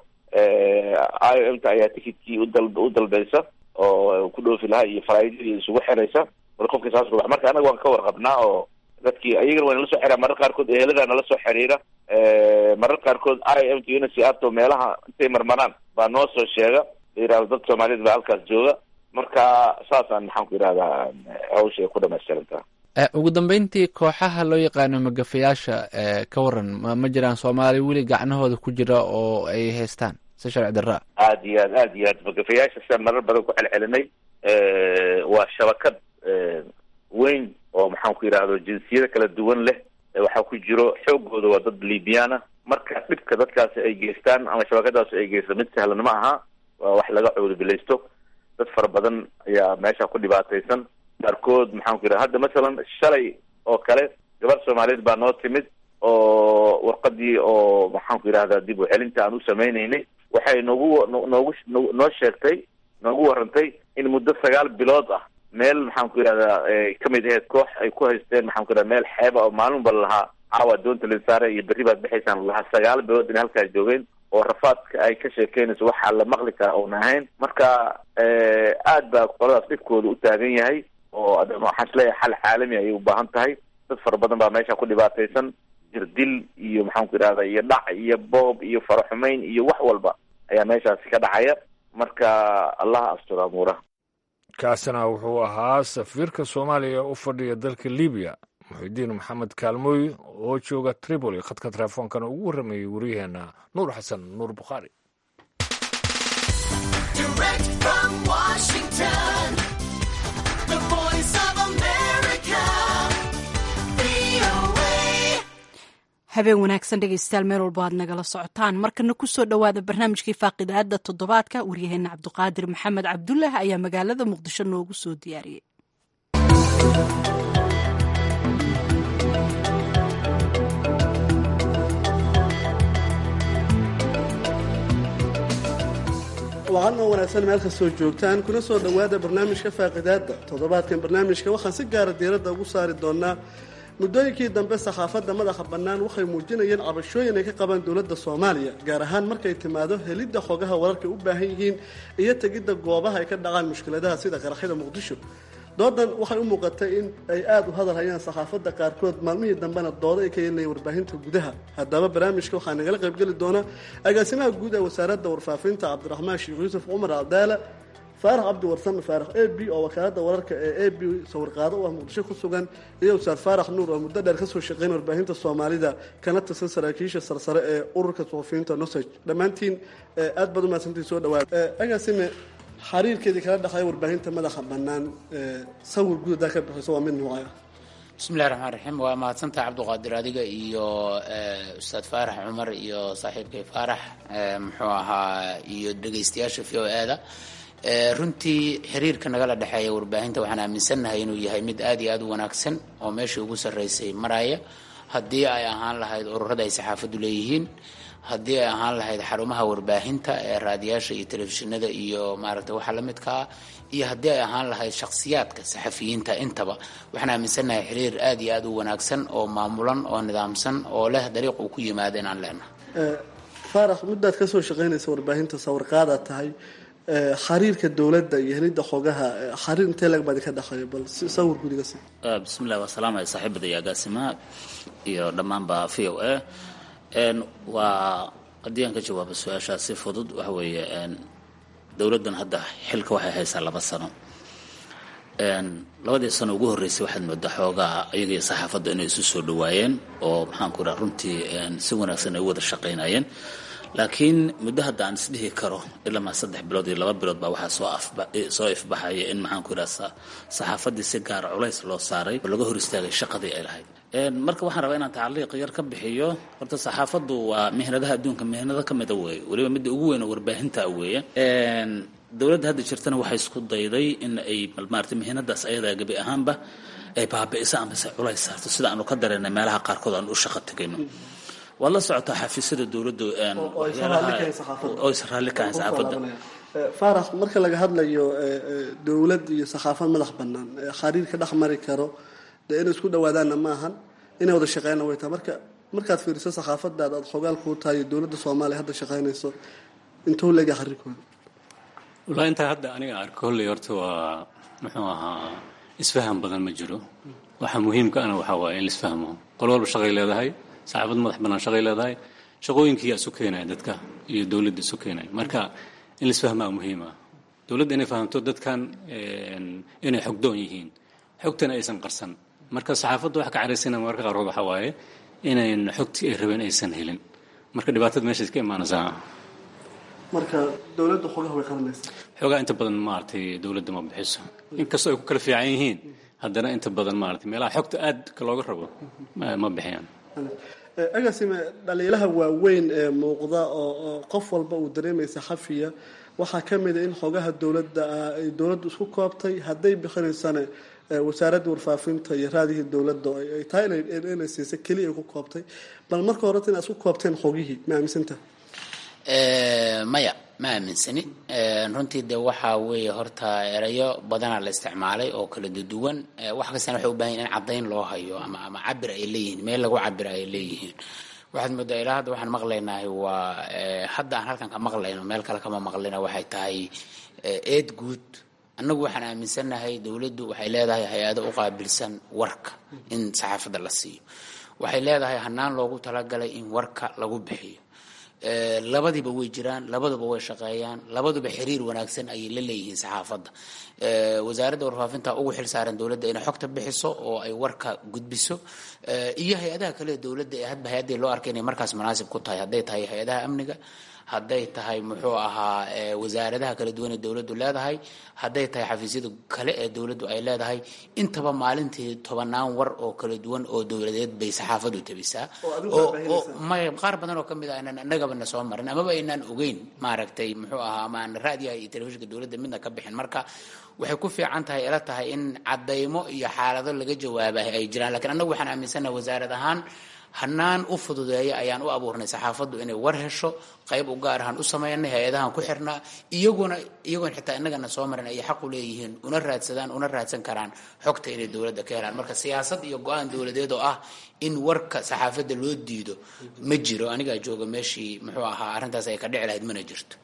i o m ta ayaa ticketkii udal u dalbaysa oo ku dhoofi lahaa iyo faraidadii isugu xiraysa mar qofka saas rubax marka annaga waan ka warqabnaa oo dadkii ayagana waa nala soo xiriira marar qaarkood ehelada nala soo xiriira marar qaarkood i m t un c r to meelaha intay marmaraan baa noo soo sheega la yidhahdo dad soomaaliyeed baa halkaas jooga marka saasaan maxaan ku yidhahdaa hawsha ay ku dhamaystirantaa ugu dambeyntii kooxaha loo yaqaano magafayaasha ka waran ma ma jiraan soomaali weli gacnahooda ku jira oo ay haystaan si sharci darra aada iyo aad aada iyo aad magafayaasha siaan marar badan ku celcelinay waa shabakad weyn oo maxaan ku yidhahdo jinsiyada kala duwan leh waxaa ku jiro xoogooda waa dad libyana marka dhibka dadkaasi ay geystaan ama shabakadaasi ay geysto mid sahlan ma aha waa wax laga coodubilaysto dad fara badan ayaa meesha ku dhibaataysan qaarkood maxaan ku yidhahda hadda masalan shalay oo kale gabar soomaaliyeed baa noo timid oo warqadii oo maxaan ku yidhahdaa dib u celinta aan u sameynaynay waxay noogu noogu noo sheegtay noogu warantay in muddo sagaal bilood ah meel maxaan ku yidhahdaa kamid aheyd koox ay ku haysteen maxaan ku yidhahda meel xeeba oo maalinba lahaa caawa doonta linsaare iyo berri baad bixaysaan lahaa sagaal bilood inay halkaas joogeen oo rafaadka ay ka sheekeynayso waxaa la maqli karaa oona ahayn marka aad baa qoladaas dhibkooda u taagan yahay oo waxaan isleeyahay xal caalami ayay u baahan tahay dad fara badan baa meesha ku dhibaataysan jirdil iyo maxaan ku yidhahda iyo dhac iyo boob iyo faraxumeyn iyo wax walba ayaa meeshaasi ka dhacaya marka allaha asturo amuuraha kaasina wuxuu ahaa safiirka soomaaliya u fadhiya dalka libiya muxidiin maxamed kaalmooy oo jooga tripoli khadka teleefoonkana ugu warramayey waryaheena nuur xasan nuur bukhaari habeen wanaagsan dhegeystayaal meel walbo aad nagala socotaan markana kusoo dhowaada barnaamijkii faaqidaada toddobaadka waryaheena cabdiqaadir maxamed cabdullah ayaa magaalada muqdisho noogu soo diyaariyey wacanoo wanaagsan meel kastoo joogtaan kuna soo dhowaada barnaamijka faaqidaada toddobaadkan barnaamijka waxaan si gaara diiradda ugu saari doonaa muddooyinkii dambe saxaafadda madaxa bannaan waxay muujinayeen cabashooyin ay ka qabaan dowladda soomaaliya gaar ahaan markay timaado helidda xogaha wararkay u baahan yihiin iyo tegidda goobaha ay ka dhacaan mushkiladaha sida qaraxyada muqdisho doodan waxay u muuqatay in ay aada u hadal hayaan saxaafadda qaarkood maalmihii dambena doodo ay ka yeelayeen warbaahinta gudaha haddaba barnaamijka waxaa nagala qaybgeli doona agaasimaha guud ee wasaaradda warfaafinta cabdiraxmaan sheekh yuusuf cumar cabdaala faarax cabdi warsame faarax a b oo wakaalada wararka ee a b sawirqaado u ah muqdisho ku sugan iyo ustaad faarax nuur oo muddo dheer kasoo shaqeyn warbaahinta soomaalida kana tirsan saraakiisha sarsare ee ururka suxufiyiinta nosage dhammaantiin aad baad umahadsantiin soo dhawaada agaasime xariirkeedii kala dhexeeya warbaahinta madaxa bannaan sawir guud hadaa ka bixiso waa mid nuucay bismillahi raxmaan raxiim waa mahadsantaha cabdiqaadir adiga iyo ustaad faarax cumar iyo saaxiibkay faarax muxuu ahaa iyo dhegaystayaasha v o e-da runtii xiriirka nagala dhexeeya warbaahinta waxaan aaminsannahay inuu yahay mid aad iyo aad u wanaagsan oo meeshii ugu sarreysay maraya haddii ay ahaan lahayd ururada ay saxaafaddu leeyihiin haddii ay ahaan lahayd xarumaha warbaahinta ee raadiyaasha iyo telefishinada iyo maaragtay waxa la midka ah iyo haddii ay ahaan lahayd shakhsiyaadka saxafiyiinta intaba waxaan aaminsannahay xiriir aad iyo aad u wanaagsan oo maamulan oo nidaamsan oo leh dariiq uu ku yimaado inaan leenahay faarax muddaad kasoo shaqaynaysa warbaahinta sawirqaadaad tahay xariirka dowladda iyo helidda xogaha xariir intee lag baadi ka dhexeeya bal sawir gudiga si bismillahi waa salaamaya saaxiibada iyo agaasimaha iyo dhammaanba v o a waa haddii aan ka jawaabo su-aashaas si fudud waxa weeye dowladdan hadda xilka waxay haysaa laba sano labadii sano ugu horreysay waxaad moodaa xoogaa iyaga iyo saxaafadda inay isu soo dhawaayeen oo maxaanku raa runtii si wanaagsan ay u wada shaqaynayeen laakiin muddo hadda aan isdhihi karo ilamaa saddex bilood iyo laba bilood baa waxaa soo soo ifbaxaya in maxaanku iraa saxaafaddii si gaara culays loo saaray oo laga hor istaagay shaqadii ay lahayd marka waxaan rabaa inaan tacaliiq yar ka bixiyo horta saxaafaddu waa mihnadaha adduunka mihnado ka mida weeye weliba midda ugu weyn oo warbaahinta weeye dowladda hadda jirtana waxay isku dayday in ay maarata mihnadaas ayadaa gebi ahaanba ay baabi'iso amase culays saarto sida aanu ka dareennay meelaha qaarkood aan u shaqo tegayno waad la socotaa xafiisyada dowladda oo is raalli kahayn saxaafadda faarax marka laga hadlayo dowlad iyo saxaafad madax bannaan xariirka dhex mari karo dee inay isku dhawaadaanna ma ahan inay wada shaqeynna way tahay marka markaad fiiriso saxaafadaad aad xogaal kuu tahay dowladda soomaaliya hadda shaqeynayso intuu leega xariirkooda wallaahi intaa hadda aniga arko holley horta waa muxuu ahaa isfaham badan ma jiro waxa muhiimka ana waxaa waaye in la isfahmo qol walba shaqay leedahay saxaafad madax bannaan shaqay leedahay shaqooyinkii yaa isu keenaya dadka iyo dowladda isu keenaya marka in la isfahmaa muhiima dowladda inay fahamto dadkan inay xogdoon yihiin xogtana aysan qarsan marka saxaafadda waxa ka caraysana marka qaarkood waxaa waaye inayn xogtii ay rabeen aysan helin marka dhibaatada meeshaas ka imaanaysaa marka dowladda xogaha way qabanaysaa xoogaa inta badan maaragtay dowladda ma bixiso inkastoo ay ku kala fiican yihiin haddana inta badan maaragtay meelaha xogta aadka looga rabo ma bixiyaan agasime dhaliilaha waaweyn ee muuqda oo qof walba uu dareemaysa xafiya waxaa ka mida in xogaha dowladda ah ay dowladdu isku koobtay hadday bixinaysana wasaaradda warfaafinta iyo raadihii dowladda ay tahay inay siisa keliya ay ku koobtay bal marka horeta inaad isku koobteen xogihii ma aaminsanta maya ma aaminsani runtii de waxaa weeye horta erayo badanaa la isticmaalay oo kala duwan wax kastana waxay u baahan in caddayn loo hayo ama ama cabir ay leeyihiin meel lagu cabir ay leeyihiin waxaad moodaa ilaa hadda waxaan maqlaynahay waa hadda aan halkan ka maqlayno meel kale kama maqlayna waxay tahay eed guud annagu waxaan aaminsannahay dowladdu waxay leedahay hay-ado u qaabilsan warka in saxaafadda la siiyo waxay leedahay hanaan loogu talagalay in warka lagu bixiyo labadiiba way jiraan labaduba way shaqeeyaan labaduba xiriir wanaagsan ayay la leeyihiin saxaafadda wasaaradda warfaafinta ugu xil saaran dowladda inay xogta bixiso oo ay warka gudbiso iyo hay-adaha kale dowladda ee hadba hay-addii loo arkay inay markaas munaasib ku tahay hadday tahay hay-adaha amniga hadday tahay muxuu ahaa wasaaradaha kala duwan ee dowladdu leedahay hadday tahay xafiisyada kale ee dowladdu ay leedahay intaba maalintii tobanaan war oo kala duwan oo dowladeed bay saxaafadu tabisaa oo may qaar badan oo kamid ah inaan annagaba na soo marin amaba aynaan ogeyn maaragtay muxuu ahaa ama aan raadiyaha iyo telefishinka dowladda midna ka bixin marka waxay ku fiican tahay ila tahay in caddaymo iyo xaalado laga jawaabahay ay jiraan lakiin annagu waxaan aaminsannaha wasaarad ahaan hanaan u fududeeya ayaan u abuurnay saxaafaddu inay war hesho qayb u gaar ahaan u sameynay hay-adahan ku xirnaa iyaguna iyagoon xitaa innagana soo marin ayay xaq u leeyihiin una raadsadaan una raadsan karaan xogta inay dowladda ka helaan marka siyaasad iyo go-aan dowladeed oo ah in warka saxaafadda loo diido ma jiro anigaa jooga meeshii muxuu ahaa arrintaas ay ka dhici lahayd mana jirto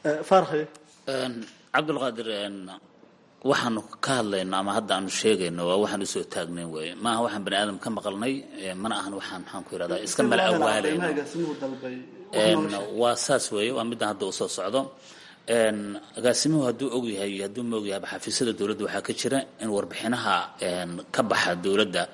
cabdulqaadir waxaanu ka hadlayno ama hadda aanu sheegayno waa waxaan usoo taagnayn weye maaha waxaan bani aadam ka maqalnay mana ahan waxaan maxaan ku yirahdaa iska mala awaalayno waa saas weeye waa middan hadda usoo socdo agaasimuhu hadduu og yahay iyo hadduu ma og yahayba xafiisyada dowladda waxaa ka jira in warbixinaha ka baxa dowladda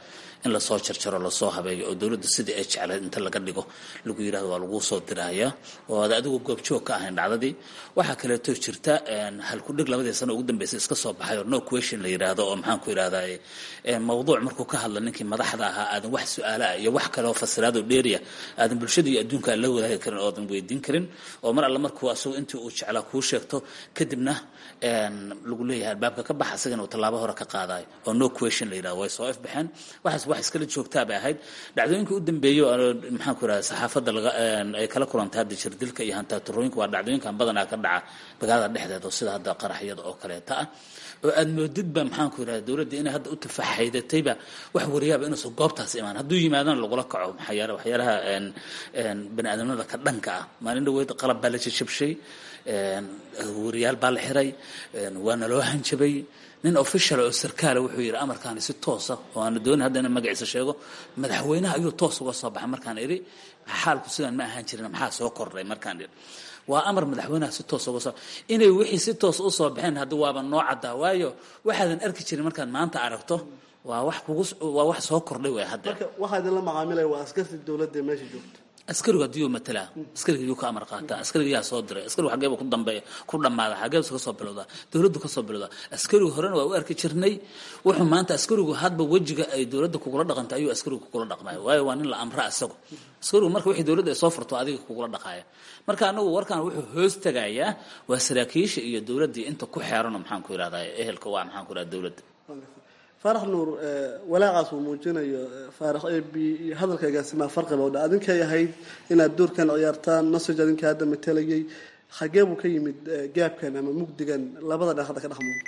in lasoo jarjaro lasoo habeeyo oo dowladda sidii ay jecleed inta laga dhigo lagu yidhahdo waa lagu soo diraya oo aad adigu goobjoog ka ahayn dhacdadii waxaa kaleeto jirta halkudhig labadii sano ugu dambeysay iska soo baxay oo no question la yidhaahdo oo maxaan ku yidhahdaye mawduuc markuu ka hadla ninkii madaxda ahaa aadan wax su-aala ah iyo wax kale oo fasiraad oo dheeriya aadan bulshada iyo adduunka aan la wadaagi karin oo aadan weydiin karin oo mar alle markuu asagu intii uu jeclaa kuu sheegto kadibna lagu leeyahay albaabka ka bax asagana uu tallaabo hore ka qaadayo oo no question la yidhahdo way soo ifbaxeen waxaas wax iskala joogtaa bay ahayd dhacdooyinka u dambeeyo maxaan ku yidhahda saxaafadda laga ay kala kulantay hadda jirdilka iyo hantaaturooyinka waa dhacdooyinkan badanaa ka dhaca magaalada dhexdeeda sida hadda qaraxyada oo kaleeta ah oo aad moodidba maxaan ku yidhahda dowladda inay hadda u tafaxaydatayba wax wariyaaba inuusan goobtaas imaan hadduu yimaadana lagula kaco waxyaalaha bani aadamnada ka dhanka ah maalin dhaweyd qalab baa la jajabshay wariyaal baa la xiray waana loo hanjabay nin official oo sarkaala wuxuu yidhi amarkaani si toosa oo aana doonin hadda inaan magaciisa sheego madaxweynaha ayuu toos uga soo baxay markaan idhi xaalku sidaan ma ahaan jirin maxaa soo kordhay markaan idhi waa amar madaxweynaha si toos uga soo inay wixii si toos u soo baxeen hadda waaba noo caddaa waayo waxaadan arki jirin markaad maanta aragto waa wax kugu waa wax soo kordhay way hadda marka waxaa idinla macaamilaya waa askartii dowladda ee meesha joogta askarigu haddii uu matalaa askariga yuu ka amar qaataa askariga yaa soo diray askarigu xageeba ku dambeeya ku dhammaada xageebu ka soo bilowdaa dowladdu ka soo bilowdaa askarigu horena waa u arki jirnay wuxuu maanta askarigu hadba wejiga ay dowladda kugula dhaqantay ayuu askarigu kugula dhaqmaya waayo waa nin la amra isagu askarigu marka wixii dowladda ay soo furto adiga kugula dhaqaaya marka anagu warkan wuxuu hoos tegayaa waa saraakiisha iyo dowladdii inta ku xeerano maxaan ku yidhahdaa ehelka waa maxaan ku yidhahda dowladda faarax nuur walaacaas uu muujinayo faarax a b iyo hadalka agaasimaha farqiba odha adinkay ahayd inaad doorkan ciyaartaan nasaj adinka hadda matalayay xagee buu ka yimid gaabkan ama mugdigan labada dhan hadda ka dhex muuqda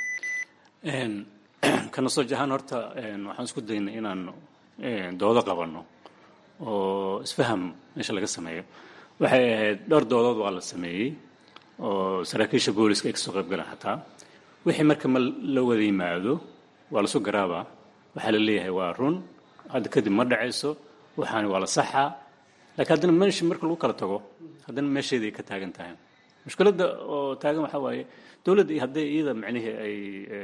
ka nasaj ahaan horta waxaan isku daynay inaan doodo qabanno oo isfaham meesha laga sameeyo waxay ahayd dhowr doodood waa la sameeyey oo saraakiisha booliska ay kasoo qayb galaan xataa wixii marka ma la wada yimaado waa lasu garaabaa waxaa la leeyahay waa run hadda kadib ma dhacayso waxaani waa la saxaa laakiin haddana meesha marka lagu kala tago haddana meesheeday ka taagan tahay mushkiladda oo taagan waxaa waaye dowladda hadday iyada macnihii ay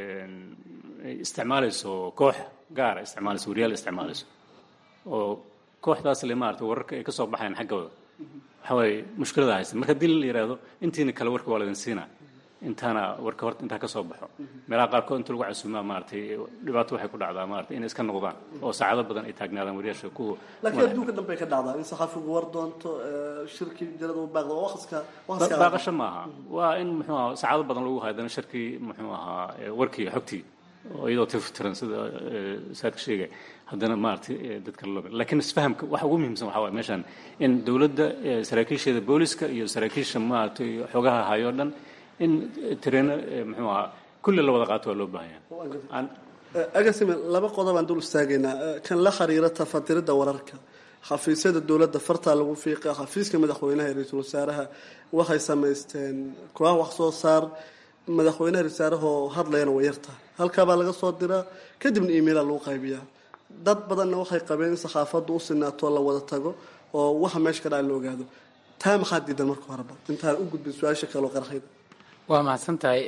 ay isticmaalayso koox gaara isticmaalayso wariyaal isticmaalayso oo kooxdaas le maarata wararka ay ka soo baxayaan xaggooda waxaa waaye mushkilada haysta marka haddii la yidhaahdo intiina kale warka waa laydin siinaa intaana warka horta intaa ka soo baxo meelaha qaarkood inta lagu casuumaa maaratay dhibaato waxay ku dhacdaa maarata inay iska noqdaan oo saacado badan ay taagnaadaan wariyaasha kuwa laakiin adduunka dhanbay ka dhacdaa in saxaafigu war doonto shirki jarada u baaqdo waa waqtiska waqtiska baaqasho maaha waa in muxuu ahaa saacado badan lagu haydana shirkii muxuu ahaa warkii xogtii oo iyadoo tiftiran sida saadka sheegay haddana maaragtay dadka loo laakiin isfahamka waxa ugu muhiimsan waxaa waay meeshan in dowladda saraakiisheeda booliska iyo saraakiisha maaragtay xogaha hayoo dhan in tareeno muxuu ahaa kulli la wada qaato waa loo baahan agasime laba qodob aan dul istaagaynaa kan la xiriira tafatiridda wararka xafiisyada dowladda fartaa lagu fiiqa xafiiska madaxweynaha iyo ra-iisul wasaaraha waxay samaysteen koox wax soo saar madaxweynaha rasaarahoo hadlayana way yartahay halkaabaa laga soo diraa kadibna emaila lagu qaybiyaa dad badanna waxay qabeen in saxaafaddu u sinaato la wada tago oo waxa meesha ka dhaca la ogaado taa maxaa diidan marka horeba intaan u gudbin su-aasha kale oo qarxayda waa mahadsan tahay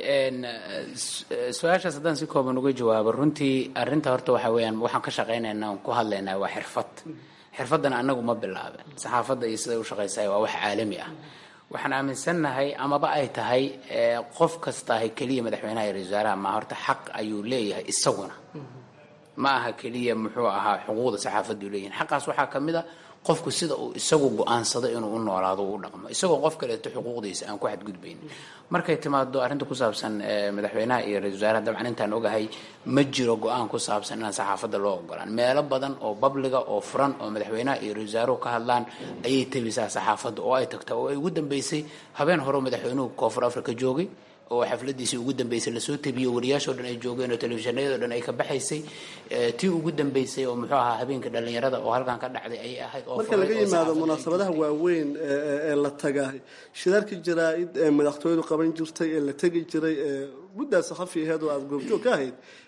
su-aashaas haddaan si kooban uga jawaabo runtii arinta horta waxa weeyaan waxaan ka shaqaynaynaa on ku hadlaynaa waa xirfad xirfaddana annagu ma bilaaben saxaafadda iyo siday u shaqaysahay waa wax caalami ah waxaan aaminsannahay amaba ay tahay qof kastahay keliya madaxweynaha iyo ra-isul wasaaraha ma horta xaq ayuu leeyahay isaguna ma aha keliya muxuu ahaa xuquuqda saxaafaddu leeyihin xaqaas waxaa ka mid a qofku sida uu isagu go-aansado inuu u noolaado u dhaqmo isagoo qof kaleeto xuquuqdiisa aan ku xadgudbayn markay timaado arrinta ku saabsan madaxweynaha iyo ra-isul wasaaraha dabcan intaan ogahay ma jiro go-aan ku saabsan inaan saxaafadda loo ogolaan meelo badan oo babliga oo furan oo madaxweynaha iyo ra-isul wasaaruhu ka hadlaan ayay tebisaa saxaafadda oo ay tagtaa oo ay ugu dambeysay habeen hore madaxweynuhu koonfur africa joogay oo xafladiisii ugu dambeysay lasoo tebiyo wariyaashoo dhan ay joogeen oo telefishinayadoo dhan ay ka baxaysay tii ugu dambeysay oo muxuu ahaa habeenka dhallinyarada oo halkan ka dhacday ayay ahayd oo marka laga yimaado munaasabadaha waaweyn ee la tagaay shirarkii jaraa-id ee madaxtooyadu qaban jirtay ee la tegi jiray ee muddaa saxafi aheed oo aada goobjoog ka ahayd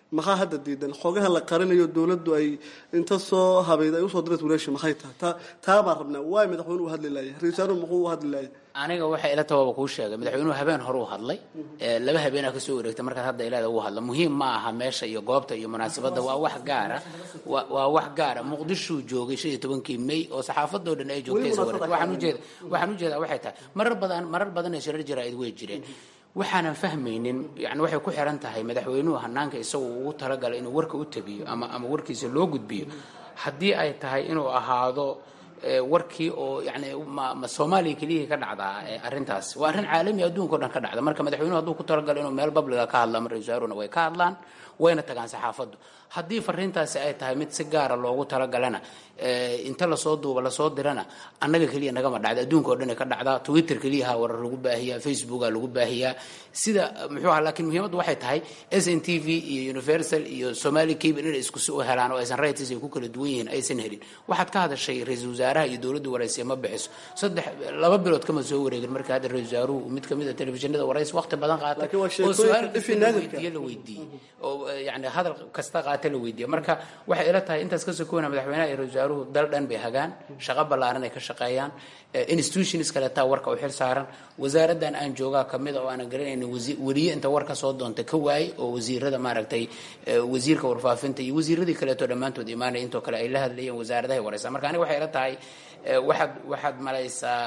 maxaa hadda diidan xoogaha la qarinayo dowladdu ay inta soo habayd ay usoo diraysa walaasha maxay tahay taa taa baan rabnaa waay madaxweynuhu u hadli laaya ra-isul wasaaruhu muxuu u hadli laaya aniga waxay ila tabaaba kuu sheegay madaxweynuhu habeen hore u hadlay laba habeenaa kasoo wareegtay markaad hadda ilaada uu hadla muhiim ma aha meesha iyo goobta iyo munaasabadda waa wax gaara waa wax gaara muqdishuu joogay shan iyo tobankii may oo saxaafadoo dhan ay joogtay waxaan ujeeda waxaan ujeedaa waxay tahay marar badan marar badan ee shirar jaraa'id way jireen waxaanan fahmaynin yani waxay ku xiran tahay madaxweynuhu hanaanka isagu ugu talagalay inuu warka u tabiyo ama ama warkiisa loo gudbiyo haddii ay tahay inuu ahaado warkii oo yani ma soomaaliya keliyihii ka dhacdaa arrintaas waa arrin caalami adduunka o dhan ka dhacda marka madaxweynuhu hadduu ku talagalo inuu meel babliga ka hadla ama ra-isul wasaaruna way ka hadlaan wayna tagaan saxaafaddu haddii fariintaasi ay tahay mid si gaara loogu talagalana inta lasoo duuba lasoo dirana annaga keliya nagama dhacda adduunka oo dhan ka dhacdaa twitter keliyaha warar lagu baahiyaa facebooka lagu baahiyaa sida muxuu aha lakiin muhiimaddu waxay tahay s n t v iyo universal iyo somali cable inay isku si u helaan oo aysan rights ay ku kala duwan yihiin aysan helin waxaad ka hadashay ra-iisul wasaaraha iyo dowladda waraysiya ma bixiso saddex laba bilood kama soo wareegin marka hadda ra-isul wasaaruhu mid kamid a telefishinada waraysi waqti badan qaatay oo su-aal kasta la weydiiye la weydiiyey oo yani hadal kasta qaata la weydiiye marka waxay ila tahay intaas ka sokoona madaxweynaha iyo ra-isul wasaaruhu dal dhan bay hagaan shaqo ballaaran ay ka shaqeeyaan institutions kaleetaa warka u xil saaran wasaaraddan aan joogaa kamid a oo aanan garanaynin weliye inta warka soo doonta ka waayey oo wasiirada maaragtay wasiirka warfaafinta iyo wasiiradii kaleeto dhammaantood imaanaya intoo kale ay la hadlayeen wasaaradahay waraysaa marka aniga waxay ila tahay waxaad waxaad malaysaa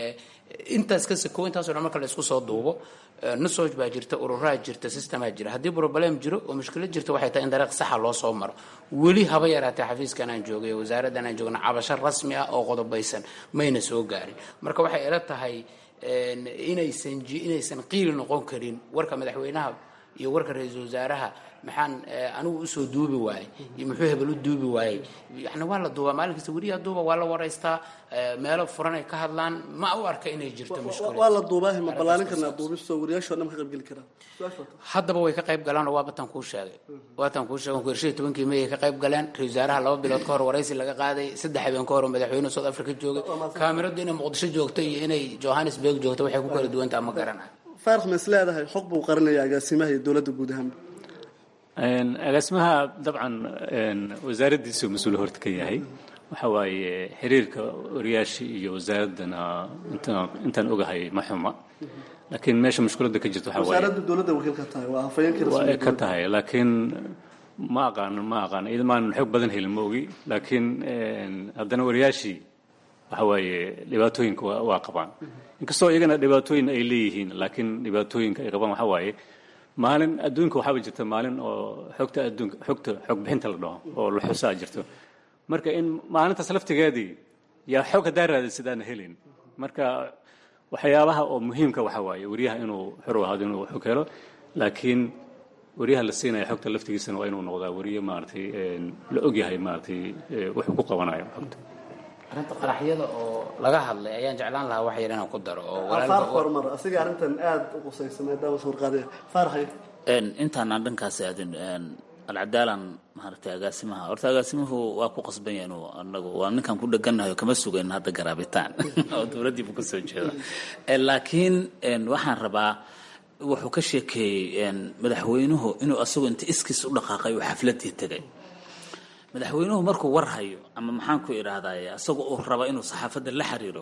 intaas ka sakow intaaso dhan marka la isku soo duubo nusoj baa jirta ururaa jirta systemaa jira haddii problem jiro oo mushkilad jirta waxay tahay in dariiq saxa loo soo maro weli haba yaraatee xafiiskan aan joogay wasaaraddan aan joogna cabasho rasmi ah oo qodobaysan mayna soo gaarin marka waxay ila tahay inaysan inaysan qiili noqon karin warka madaxweynaha iyo warka ra-iisul wasaaraha maxaan anigu usoo duubi waayey iyo muxuu hebel u duubi waayey yani waa la duubaa maalin kasta weriyaa duuba waa la waraystaa meelo furan ay ka hadlaan ma u arka inay jirto mushkilad waa la duubaahi ma ballaarin karnaa duubisto wariyaasho dhan ma ka qaybgeli karaan haddaba way ka qayb galaan oo waa batan kuu sheegay waatan kuu sheegay ku shan iyo tobankii may ay ka qayb galeen ra-isul wasaaraha laba bilood ka hor waraysi laga qaaday saddex habeen ka hor oo madaxweynuhu south africa joogay kaamiradu inay muqdisho joogto iyo inay johannesburg joogto waxay ku kala duwantaha ma garanayo faarax ma is leedahay xog buu qarinaya agaasimaha iyo dowladda guud ahaan agaasimaha dabcan wasaaraddiisu mas-uul horta ka yahay waxa waaye xiriirka wariyaasha iyo wasaaraddana intaan ogahay ma xuma laakiin meesha mushkiladda ka jirta waxa waaye wasaaradda dowladda wakiil ka tahay waa hafayeenkii waa ay ka tahay laakiin ma aqaan ma aqaan idamaan xog badan helin ma ogi laakiin haddana wariyaashii waxa waaye dhibaatooyinka waa qabaan inkastoo iyagana dhibaatooyin ay leeyihiin laakiin dhibaatooyinka ay qabaan waxa waaye maalin adduunka waxaaba jirta maalin oo xogta adduunka xogta xog bixinta la dhaho oo la xusaa jirto marka in maalintaas laftigeedii yaa xog haddaa raadin sidaana helin marka waxyaabaha oo muhiimka waxa waaye wariyaha inuu xor u ahaado inuu xog helo laakiin wariyaha la siinaya xogta laftigiisana waa inuu noqdaa wariye maaragtay la ogyahay maaragtay wuxuu ku qabanayo xogta arrinta qaraxyada oo laga hadlay ayaan jeclaan lahaa wax yar inaan ku daro oo faar horumar asiga arrintan aada u qusaysa maadaama sawirqaadaya faaraxay intaan aan dhankaas aadin alcadaalan maaragtay agaasimaha horta agaasimuhu waa ku qasban yahay inuu anagu waa ninkaan ku dhegannahay kama sugayn hadda garaabitaan oo dowladdiibu ka soo jeeda laakiin waxaan rabaa wuxuu ka sheekeeyey madaxweynuhu inuu asagu inta iskiis u dhaqaaqay oo xafladii tegay madaxweynuhu markuu war hayo ama maxaan ku idhaahdaye asaga uu raba inuu saxaafadda la xiriiro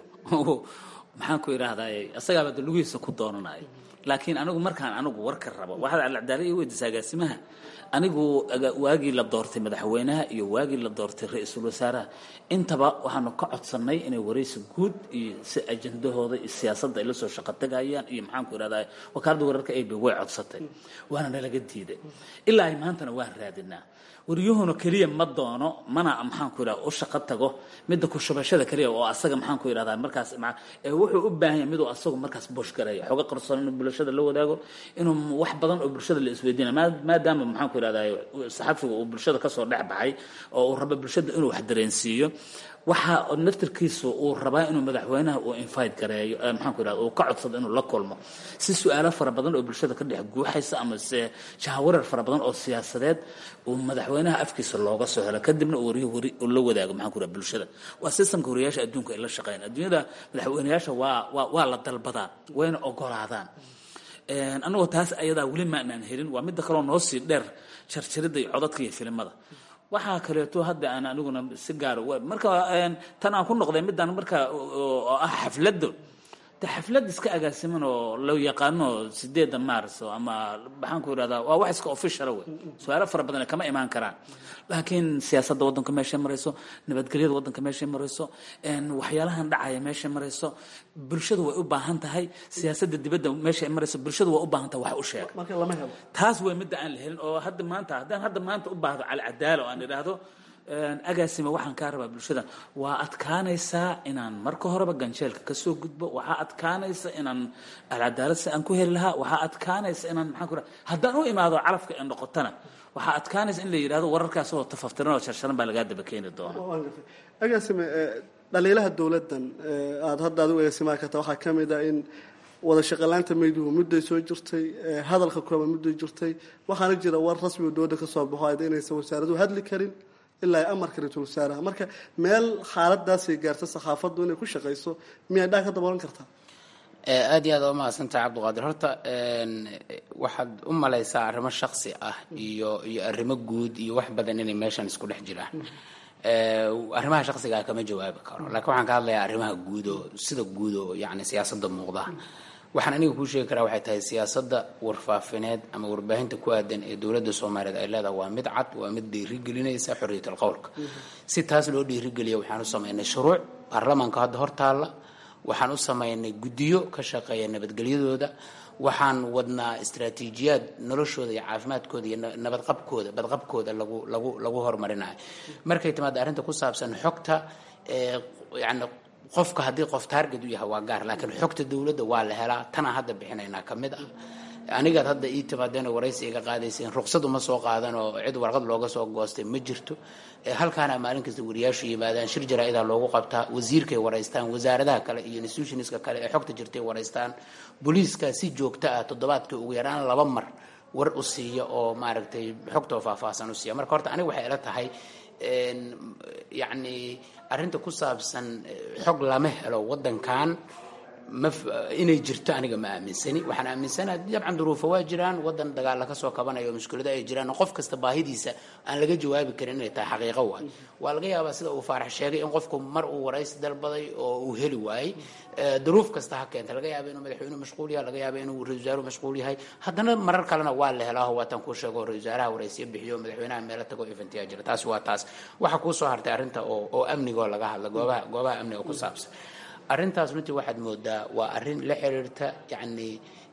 maxaan ku idhaahdaye asagaaba de lugihiisa ku doonanayo laakiin anigu markaan anigu warka rabo waxaad alcadaala ii weydiisa agaasimaha anigu waagii la doortay madaxweynaha iyo waagii la doortay ra-iisul wasaaraha intaba waxaanu ka codsannay inay waraysi guud iyo si ajendahooda iyo siyaasadda ay la soo shaqo tagayaan iyo maxaan ku idhahdaye wakaaladda wararka ab way codsatay waana nalaga diiday ilaa ay maantana waan raadinaa waryuhuna keliya ma doono mana maxaan ku idhahda u shaqo tago midda kushubashada keliya oo asaga maxaan ku idhahdaa markaas wuxuu u baahan yahay miduu asagu markaas bush garaya xoga qarsoon inuu bulshada la wadaago inuu wax badan oo bulshada la isweydiina maadaama maxaan ku idhahdaa saxafiga uu bulshada kasoo dhex baxay oo uu rabo bulshada inuu wax dareensiiyo waxa naftirkiisu uu rabaa inuu madaxweynaha uu invite gareeyo maxaan ku idhahda uu ka codsado inuu la kulmo si su-aalo fara badan oo bulshada ka dhex guuxaysa ama se jahawarar fara badan oo siyaasadeed uu madaxweynaha afkiisa looga soo helo kadibna uu wariyo wari uu la wadaago maxaan ku idhahda bulshada waa systemka wariyaasha adduunka ay la shaqeeyaan adduunyada madaxweynayaasha waa waa waa la dalbadaa wayna ogolaadaan annagoo taas ayadaa weli maanaan helin waa midda kaloo noo sii dheer jarjaridda iyo codadka iyo filimada waxaa kaleeto hadda aan aniguna si gaara marka tan aan ku noqday midaan marka oo ah xafladda de xaflad iska agaasiman oo loo yaqaano sideedda maarso ama maxaan ku idhahdaa waa wax iska officiala wey su-aalo fara badan kama imaan karaan laakiin siyaasadda waddanka meeshay marayso nabadgelyada waddanka meeshay marayso waxyaalahan dhacaya meeshay marayso bulshadu way u baahan tahay siyaasadda dibadda meeshay marayso bulshadu way u baahan tahay wax u sheega taas way midda aan la helin oo hadda maanta haddaan hadda maanta u baahdo calcadaalo aan idhaahdo agaasima waxaan kaa rabaa bulshada waa adkaanaysaa inaan marka horeba ganjeelka kasoo gudbo waxaa adkaanaysa inaan alcadaalad si aan ku heli lahaa waxaa adkaanaysa inaan maxaan ku raha haddaan u imaado calafka ee noqotana waxaa adkaanaysa in la yidhahdo wararkaas oo tafaftiran oo sharsharan baa lagaa daba keeni doona agaasime dhaliilaha dowladdan aada hadda adigu agaasimaha karta waxaa ka mid ah in wada shaqalaanta mayduhu mudday soo jirtay hadalka kooban mudday jirtay waxaana jira war rasmi oo dowladda ka soo baxo ayda inaysan wasaaraduhu hadli karin ilaa ay amarka ra-iisul wasaaraha marka meel xaaladaasay gaarta saxaafaddu inay ku shaqayso miyay dhaa ka daboolan kartaa aad iyo aad waa mahadsantahay cabdiqaadir horta waxaad u malaysaa arrimo shaksi ah iyo iyo arrimo guud iyo wax badan inay meeshan isku dhex jiraan arrimaha shaksigaa kama jawaabi karo laakiin waxaan ka hadlayaa arrimaha guud oo sida guud oo yani siyaasadda muuqda waxaan aniga kuu sheegi karaa waxay tahay siyaasadda warfaafineed ama warbaahinta ku aadan ee dowladda soomaaliyeed ay leedahay waa mid cad waa mid dhiirigelinaysa xorriyatul qowlka si taas loo dhiirigeliya waxaan u samaynay shuruuc baarlamaanka hadda hortaalla waxaan u samaynay guddiyo ka shaqeeya nabadgelyadooda waxaan wadnaa istraatiijiyaad noloshooda iyo caafimaadkooda iyo nabadqabkooda badqabkooda lagu lagu lagu horumarinayo markay timaada arrinta ku saabsan xogta yani qofka haddii qof taarget u yahay waa gaar laakiin xogta dowladda waa la helaa tanaa hadda bixinaynaa ka mid ah anigaad hadda ii timaadeen waraysi iga qaadayseen ruqsad uma soo qaadan oo cid warqad looga soo goostay ma jirto halkaana maalin kasta wariyaashu yimaadaan shir jaraa-idaa loogu qabtaa wasiirkay waraystaan wasaaradaha kale iyo institutionska kale ee xogta jirtay waraystaan booliiska si joogto ah toddobaadka ugu yaraan laba mar war u siiya oo maaragtay xogtoo faahfaahsan u siiya marka horta aniga waxay ila tahay yacni arrinta ku saabsan xog lama helo waddankan ma inay jirto aniga ma aaminsani waxaan aaminsanaha dabcan duruufo waa jiraan waddan dagaalla ka soo kabanayo mushkilado ay jiraan qof kasta baahidiisa aan laga jawaabi karin inay tahay xaqiiqo waay waa laga yaabaa sida uu faarax sheegay in qofku mar uu waraysi dalbaday oo uu heli waayey duruuf kasta ha keenta laga yaaba inuu madaxweynuhu mashquul yahay laga yaaba inuu ra-isul wasaaruhu mashquul yahay haddana marar kalena waa la helaaho waataan kuu sheego ra-isul wasaaraha waraysiyo bixiyo madaxweynaha meelo tago eventiyaa jira taasi waa taas waxaa kuu soo hartay arrinta oo oo amnigoo laga hadla goobaha goobaha amniga ku saabsan arrintaas runtii waxaad moodaa waa arrin la xiriirta yani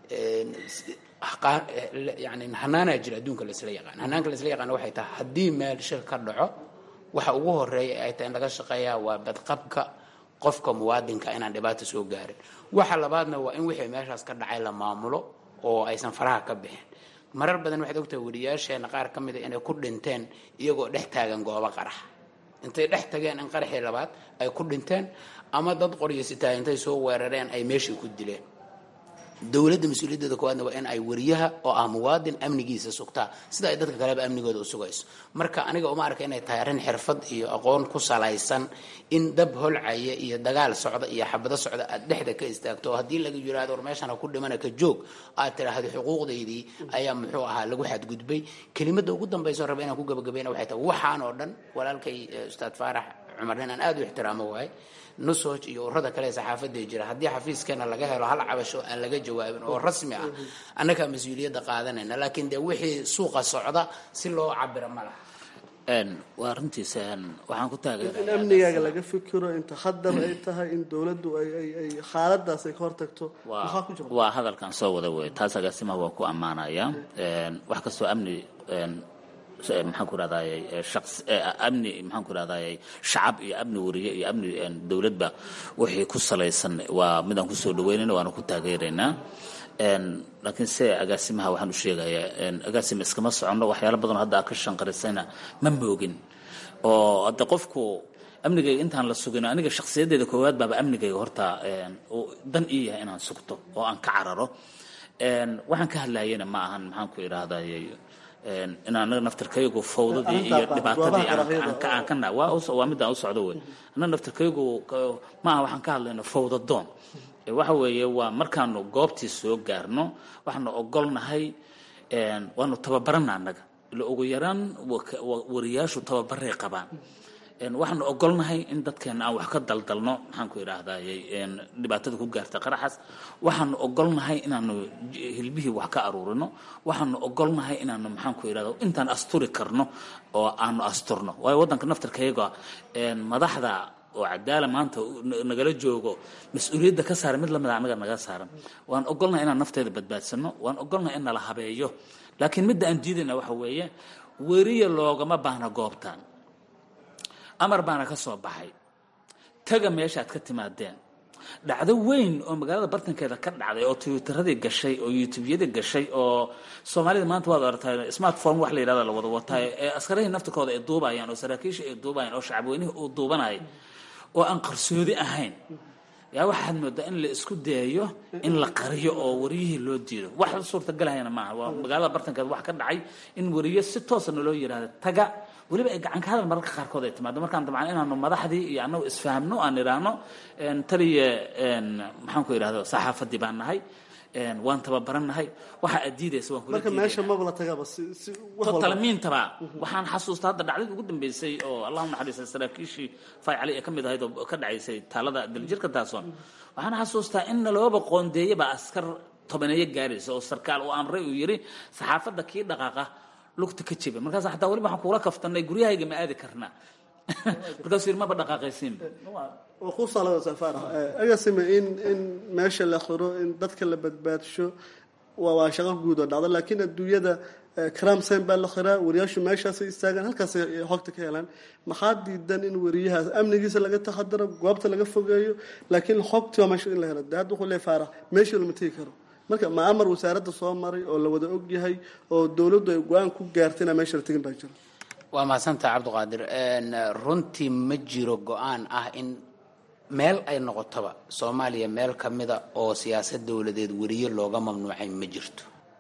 yani hanaanaa jira adduunka laisla yaqaan hanaanka laisla yaqaan waxay tahay haddii meel shir ka dhaco waxa ugu horeeya ay tahay in laga shaqeeyaa waa badqabka qofka muwaadinka inaan dhibaata soo gaarin waxa labaadna waa in wixii meeshaas ka dhacay la maamulo oo aysan faraha ka bixin marar badan waxaad ogtahay wariyaasheena qaar ka mida inay ku dhinteen iyagoo dhex taagan goobo qarax intay dhex tageen in qaraxii labaad ay ku dhinteen ama dad qoryasitaa intay soo weerareen ay meeshii ku dileen dowladda mas-uuliyaddeeda koowaadna waa in ay wariyaha oo ah muwaadin amnigiisa sugtaa sida ay dadka kaleba amnigooda u sugayso marka aniga uma arka inay tahay arrin xirfad iyo aqoon ku salaysan in dab holcaya iyo dagaal socda iyo xabado socda aad dhexda ka istaagto oo haddii laga yiraahdo war meeshan ha ku dhimana ka joog aad tiraahdo xuquuqdaydii ayaa muxuu ahaa lagu xadgudbay kelimada ugu dambayso raba inaan ku gabagabayna waxay tahay waxaan oo dhan walaalkay ustaad faarax cumar nin aan aada u ixtiraamo waaye nusoj iyo urada kale ee saxaafadda jira haddii xafiiskeena laga helo hal cabasho aan laga jawaabin oo rasmi ah annagaa mas-uuliyadda qaadanayna laakiin dee wixii suuqa socda si loo cabiro ma laha waa runtiis waxaan ku taageera in amnigaaga laga fikiro inta khadar ay tahay in dowladdu ay ay ay xaaladaas ay ka hortagto maxaa ku jira waa hadalkan soo wada wey taas agaasimaha waa ku ammaanaya wax kastoo amni maxaan ku rahdaayey shaqs amni maxaan ku rahdaayey shacab iyo amni wariye iyo amni dowladba wixii ku salaysan waa midaan kusoo dhaweynayna waana ku taageeraynaa laakiin se agaasimaha waxaan u sheegayaa agaasima iskama soconno waxyaalo badanoo hadda aad ka shanqarisayna ma moogin oo hadda qofku amnigayga intaan la sugin aniga shakhsiyaddeeda koowaad baaba amnigayga horta dan ii yahay inaan sugto oo aan ka cararo waxaan ka hadlayana ma ahan maxaan ku idhahdayy in anaga naftirkaygu fawdadii iyo dhibaatadii aan ka waa midaan u socdo wey anaga naftirkaygu ma aha waxaan ka hadlayno fawdadoon waxa weeye waa markaanu goobtii soo gaarno waxaanu ogolnahay waanu tababarana annaga ila ugu yaraan wariyaashu tababaray qabaan waxaanu ogolnahay in dadkeena aan wax ka daldalno maxaan ku idhaahdaye dhibaatada ku gaarta qaraxaas waxaanu ogolnahay inaanu hilbihii wax ka aruurino waxaanu ogolnahay inaanu maxaan ku idhahda intaan asturi karno oo aanu asturno waayo waddanka naftarkayaga madaxda oo cadaala maanta nagala joogo mas-uuliyadda ka saaran mid lamida annaga naga saaran waan ogolnahay inaan nafteeda badbaadsano waan ogolnahay in nala habeeyo laakiin midda aan diidayna waxa weeye weriya loogama baahna goobtan amar baana ka soo baxay taga meeshaad ka timaadeen dhacdo weyn oo magaalada bartankeeda ka dhacday oo twitteradii gashay oo youtubeyadii gashay oo soomaalida maanta waad aragtaa smartphone wax la yidhahda la wada wataayo ee askarihii naftirkooda ay duubayaan oo saraakiisha ay duubayaan oo shacabweynihii uu duubanaya oo aan qarsoodi ahayn yaa waxaad moodaa in la isku dayayo in la qariyo oo wariyihii loo diido wax suurtagalahayna maaha waa magaalada bartankeeda wax ka dhacay in wariyo si toosana loo yidhahdo taga weliba ay gacan ka hadal mararka qaarkood ay timaado markaan dabcan inaanu madaxdii iyo annagu isfahamno aan idhaahno taliya maxaan ku idhahdo saxaafadii baan nahay waan tababarannahay waxa aad diidaysa waan kula marka meesha maba la tagaba si si wax walba talamiintaba waxaan xasuustaa hadda dhacdadii ugu dambeysay oo allahu naxariista saraakiishii fay cali ee ka mid ahayd oo ka dhacaysay taalada daljirka taasoon waxaan xasuustaa in nalooba qoondeeyaba askar tobaneeyo gaaraysa oo sarkaal uu amray uu yidhi saxaafadda kii dhaqaaqa lugta ka jeba markaas xataa weliba waxaan kuula kaftanay guryahayga ma aadi karnaa markaasuu yidhi maba dhaqaaqaysiinba oo ku salada safara agasime in in meesha la xiro in dadka la badbaadsho waa waa shaqo guud oo dhacda laakiin adduunyada crime scene baa la xiraa wariyaashu meeshaasay istaagaan halkaasay xogta ka helaan maxaa diidan in wariyahaas amnigiisa laga taxadaro goobta laga fogeeyo laakiin xogtii waa meesha in la helo de hadda wuxuu leeyahay faarax meeshii lama tegi karo marka ma amar wasaaradda soo maray oo la wada og yahay oo dowladdu ay go-aan ku gaartay inaan meesha la tegin baa jira waa mahadsantaha cabdiqaadir runtii ma jiro go-aan ah in meel ay noqotoba soomaaliya meel ka mida oo siyaasad dowladeed weriye looga mamnuucay ma jirto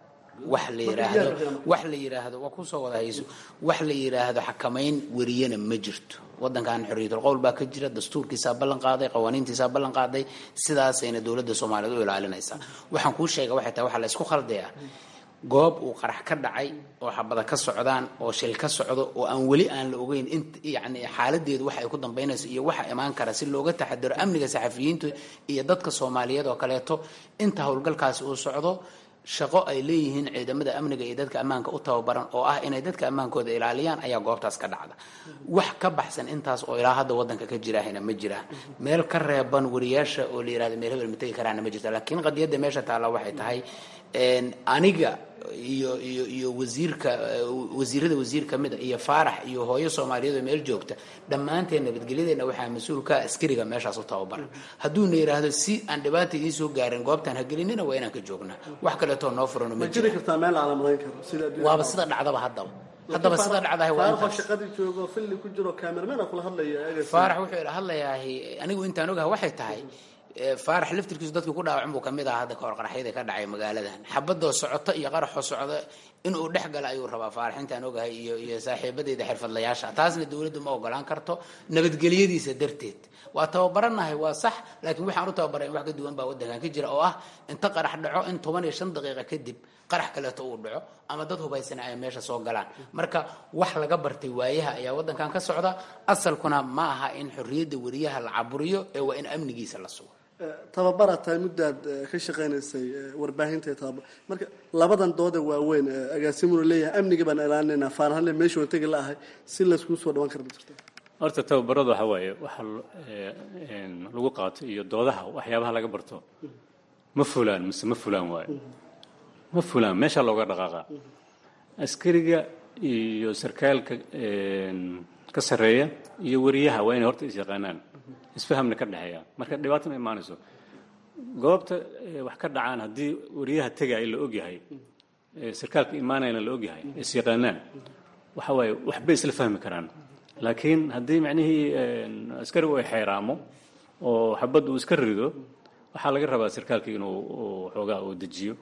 wax la yiraahdo wax la yiraahdo waa kusoo wada hayso wax la yiraahdo xakamayn weriyena ma jirto wadankan xorriyatul qowl baa ka jira dastuurkiisaa ballan qaaday qawaaniintiisaa ballan qaaday sidaasayna dowladda soomaaliyeed u ilaalinaysaa waxaan kuu sheega waxay tahay waxaa la isku khaldayaa goob uu qarax ka dhacay oo xabada ka socdaan oo shil ka socdo oo aan weli aan la ogeyn in yani xaaladeedu waxa ay ku dambaynayso iyo waxa imaan kara si looga taxadiro amniga saxafiyiintu iyo dadka soomaaliyeed oo kaleeto inta howlgalkaasi uu socdo shaqo ay leeyihiin ciidamada amniga iyo dadka ammaanka u tababaran oo ah inay dadka ammaankooda ilaaliyaan ayaa goobtaas ka dhacda wax ka baxsan intaas oo ilaa hadda wadanka ka jirahayna ma jiraan meel ka reeban wariyaasha oo la yirahdo meel hebel ma tegi karaana ma jirta laakiin qadiyadda meesha taalla waxay tahay aniga iyo iyo iyo wasiirka wasiirada wasiir ka mida iyo faarax iyo hooyo soomaaliyeed oo meel joogta dhammaanteen nabadgelyadeena waxaa mas-uulka askariga meeshaas u tababaran hadduuna yidhaahdo si aan dhibaata idiin soo gaarin goobtaan hagelinina waa inaan ka joognaa wax kaleetoo noo furano ma ma jiri jira kartaa meel aan la marayn karo sida adduunyada waaba sida dhacdaba haddaba haddaba sida dhacdahay waa faaraxoo intaas shaqadii joogo filli ku jiro cameraman kula hadlaya agasime faarax wuxuu ila hadlayaa anigu intaan ogaha waxay tahay eh, faarax laftirkiisu dadkii ku dhaawacan buu kamid ahaa hadda kahor qaraxyada ka dhacay magaaladan xabadoo socota iyo qaraxoo socda inuu dhex gala ayuu rabaa faarax intaan ogahay iyo iyo saaxiibadeyda xirfadlayaasha taasna dowladdu ma ogolaan karto nabadgelyadiisa darteed waa tababaranahay waa sax laakiin waxaan u tababaray in wax ka duwan baa wadankan ka jira oo ah inta qarax dhaco in toban iyo shan daqiiqa kadib qarax kaleeto uu dhaco ama dad hubaysana ay meesha soo galaan marka wax laga bartay waayaha ayaa wadankan ka socda asalkuna ma aha in xorriyadda weriyaha la caburiyo ee waa in amnigiisa la sugo tababaraad tahay muddaad eh, ka shaqaynaysay eh, warbaahinta iyo tababar marka labadan dooda waaweyn eh, agaasimuna leeyahay amniga baan ilaalinaynaa faarahanle meesha waan tegi la'ahay si layskuu soo dhawaan kara ma jirto horta tababarada waxa waaye waxa l- ee, een, lagu qaato iyo doodaha waxyaabaha laga barto ma fulaan mise ma fulaan waayo ma fulaan meesha looga dhaqaaqa askariga iyo sarkaalka een, ka sarreeya iyo wariyaha waa inay horta is yaqaanaan isfahamna ka dhexeeya marka dhibaato ma imaanayso goobta ee, wax ka dhacaan haddii wariyaha tegaya la ogyahay ee, sarkaalka imaanayana la ogyahay is yaqaanaan waxa waaye waxbay isla fahmi karaan laakiin haddii macnihii een, askarigu ay xeeraamo oo xabad uu iska rido waxaa laga rabaa sarkaalka inuu uu xoogaa uu dejiyo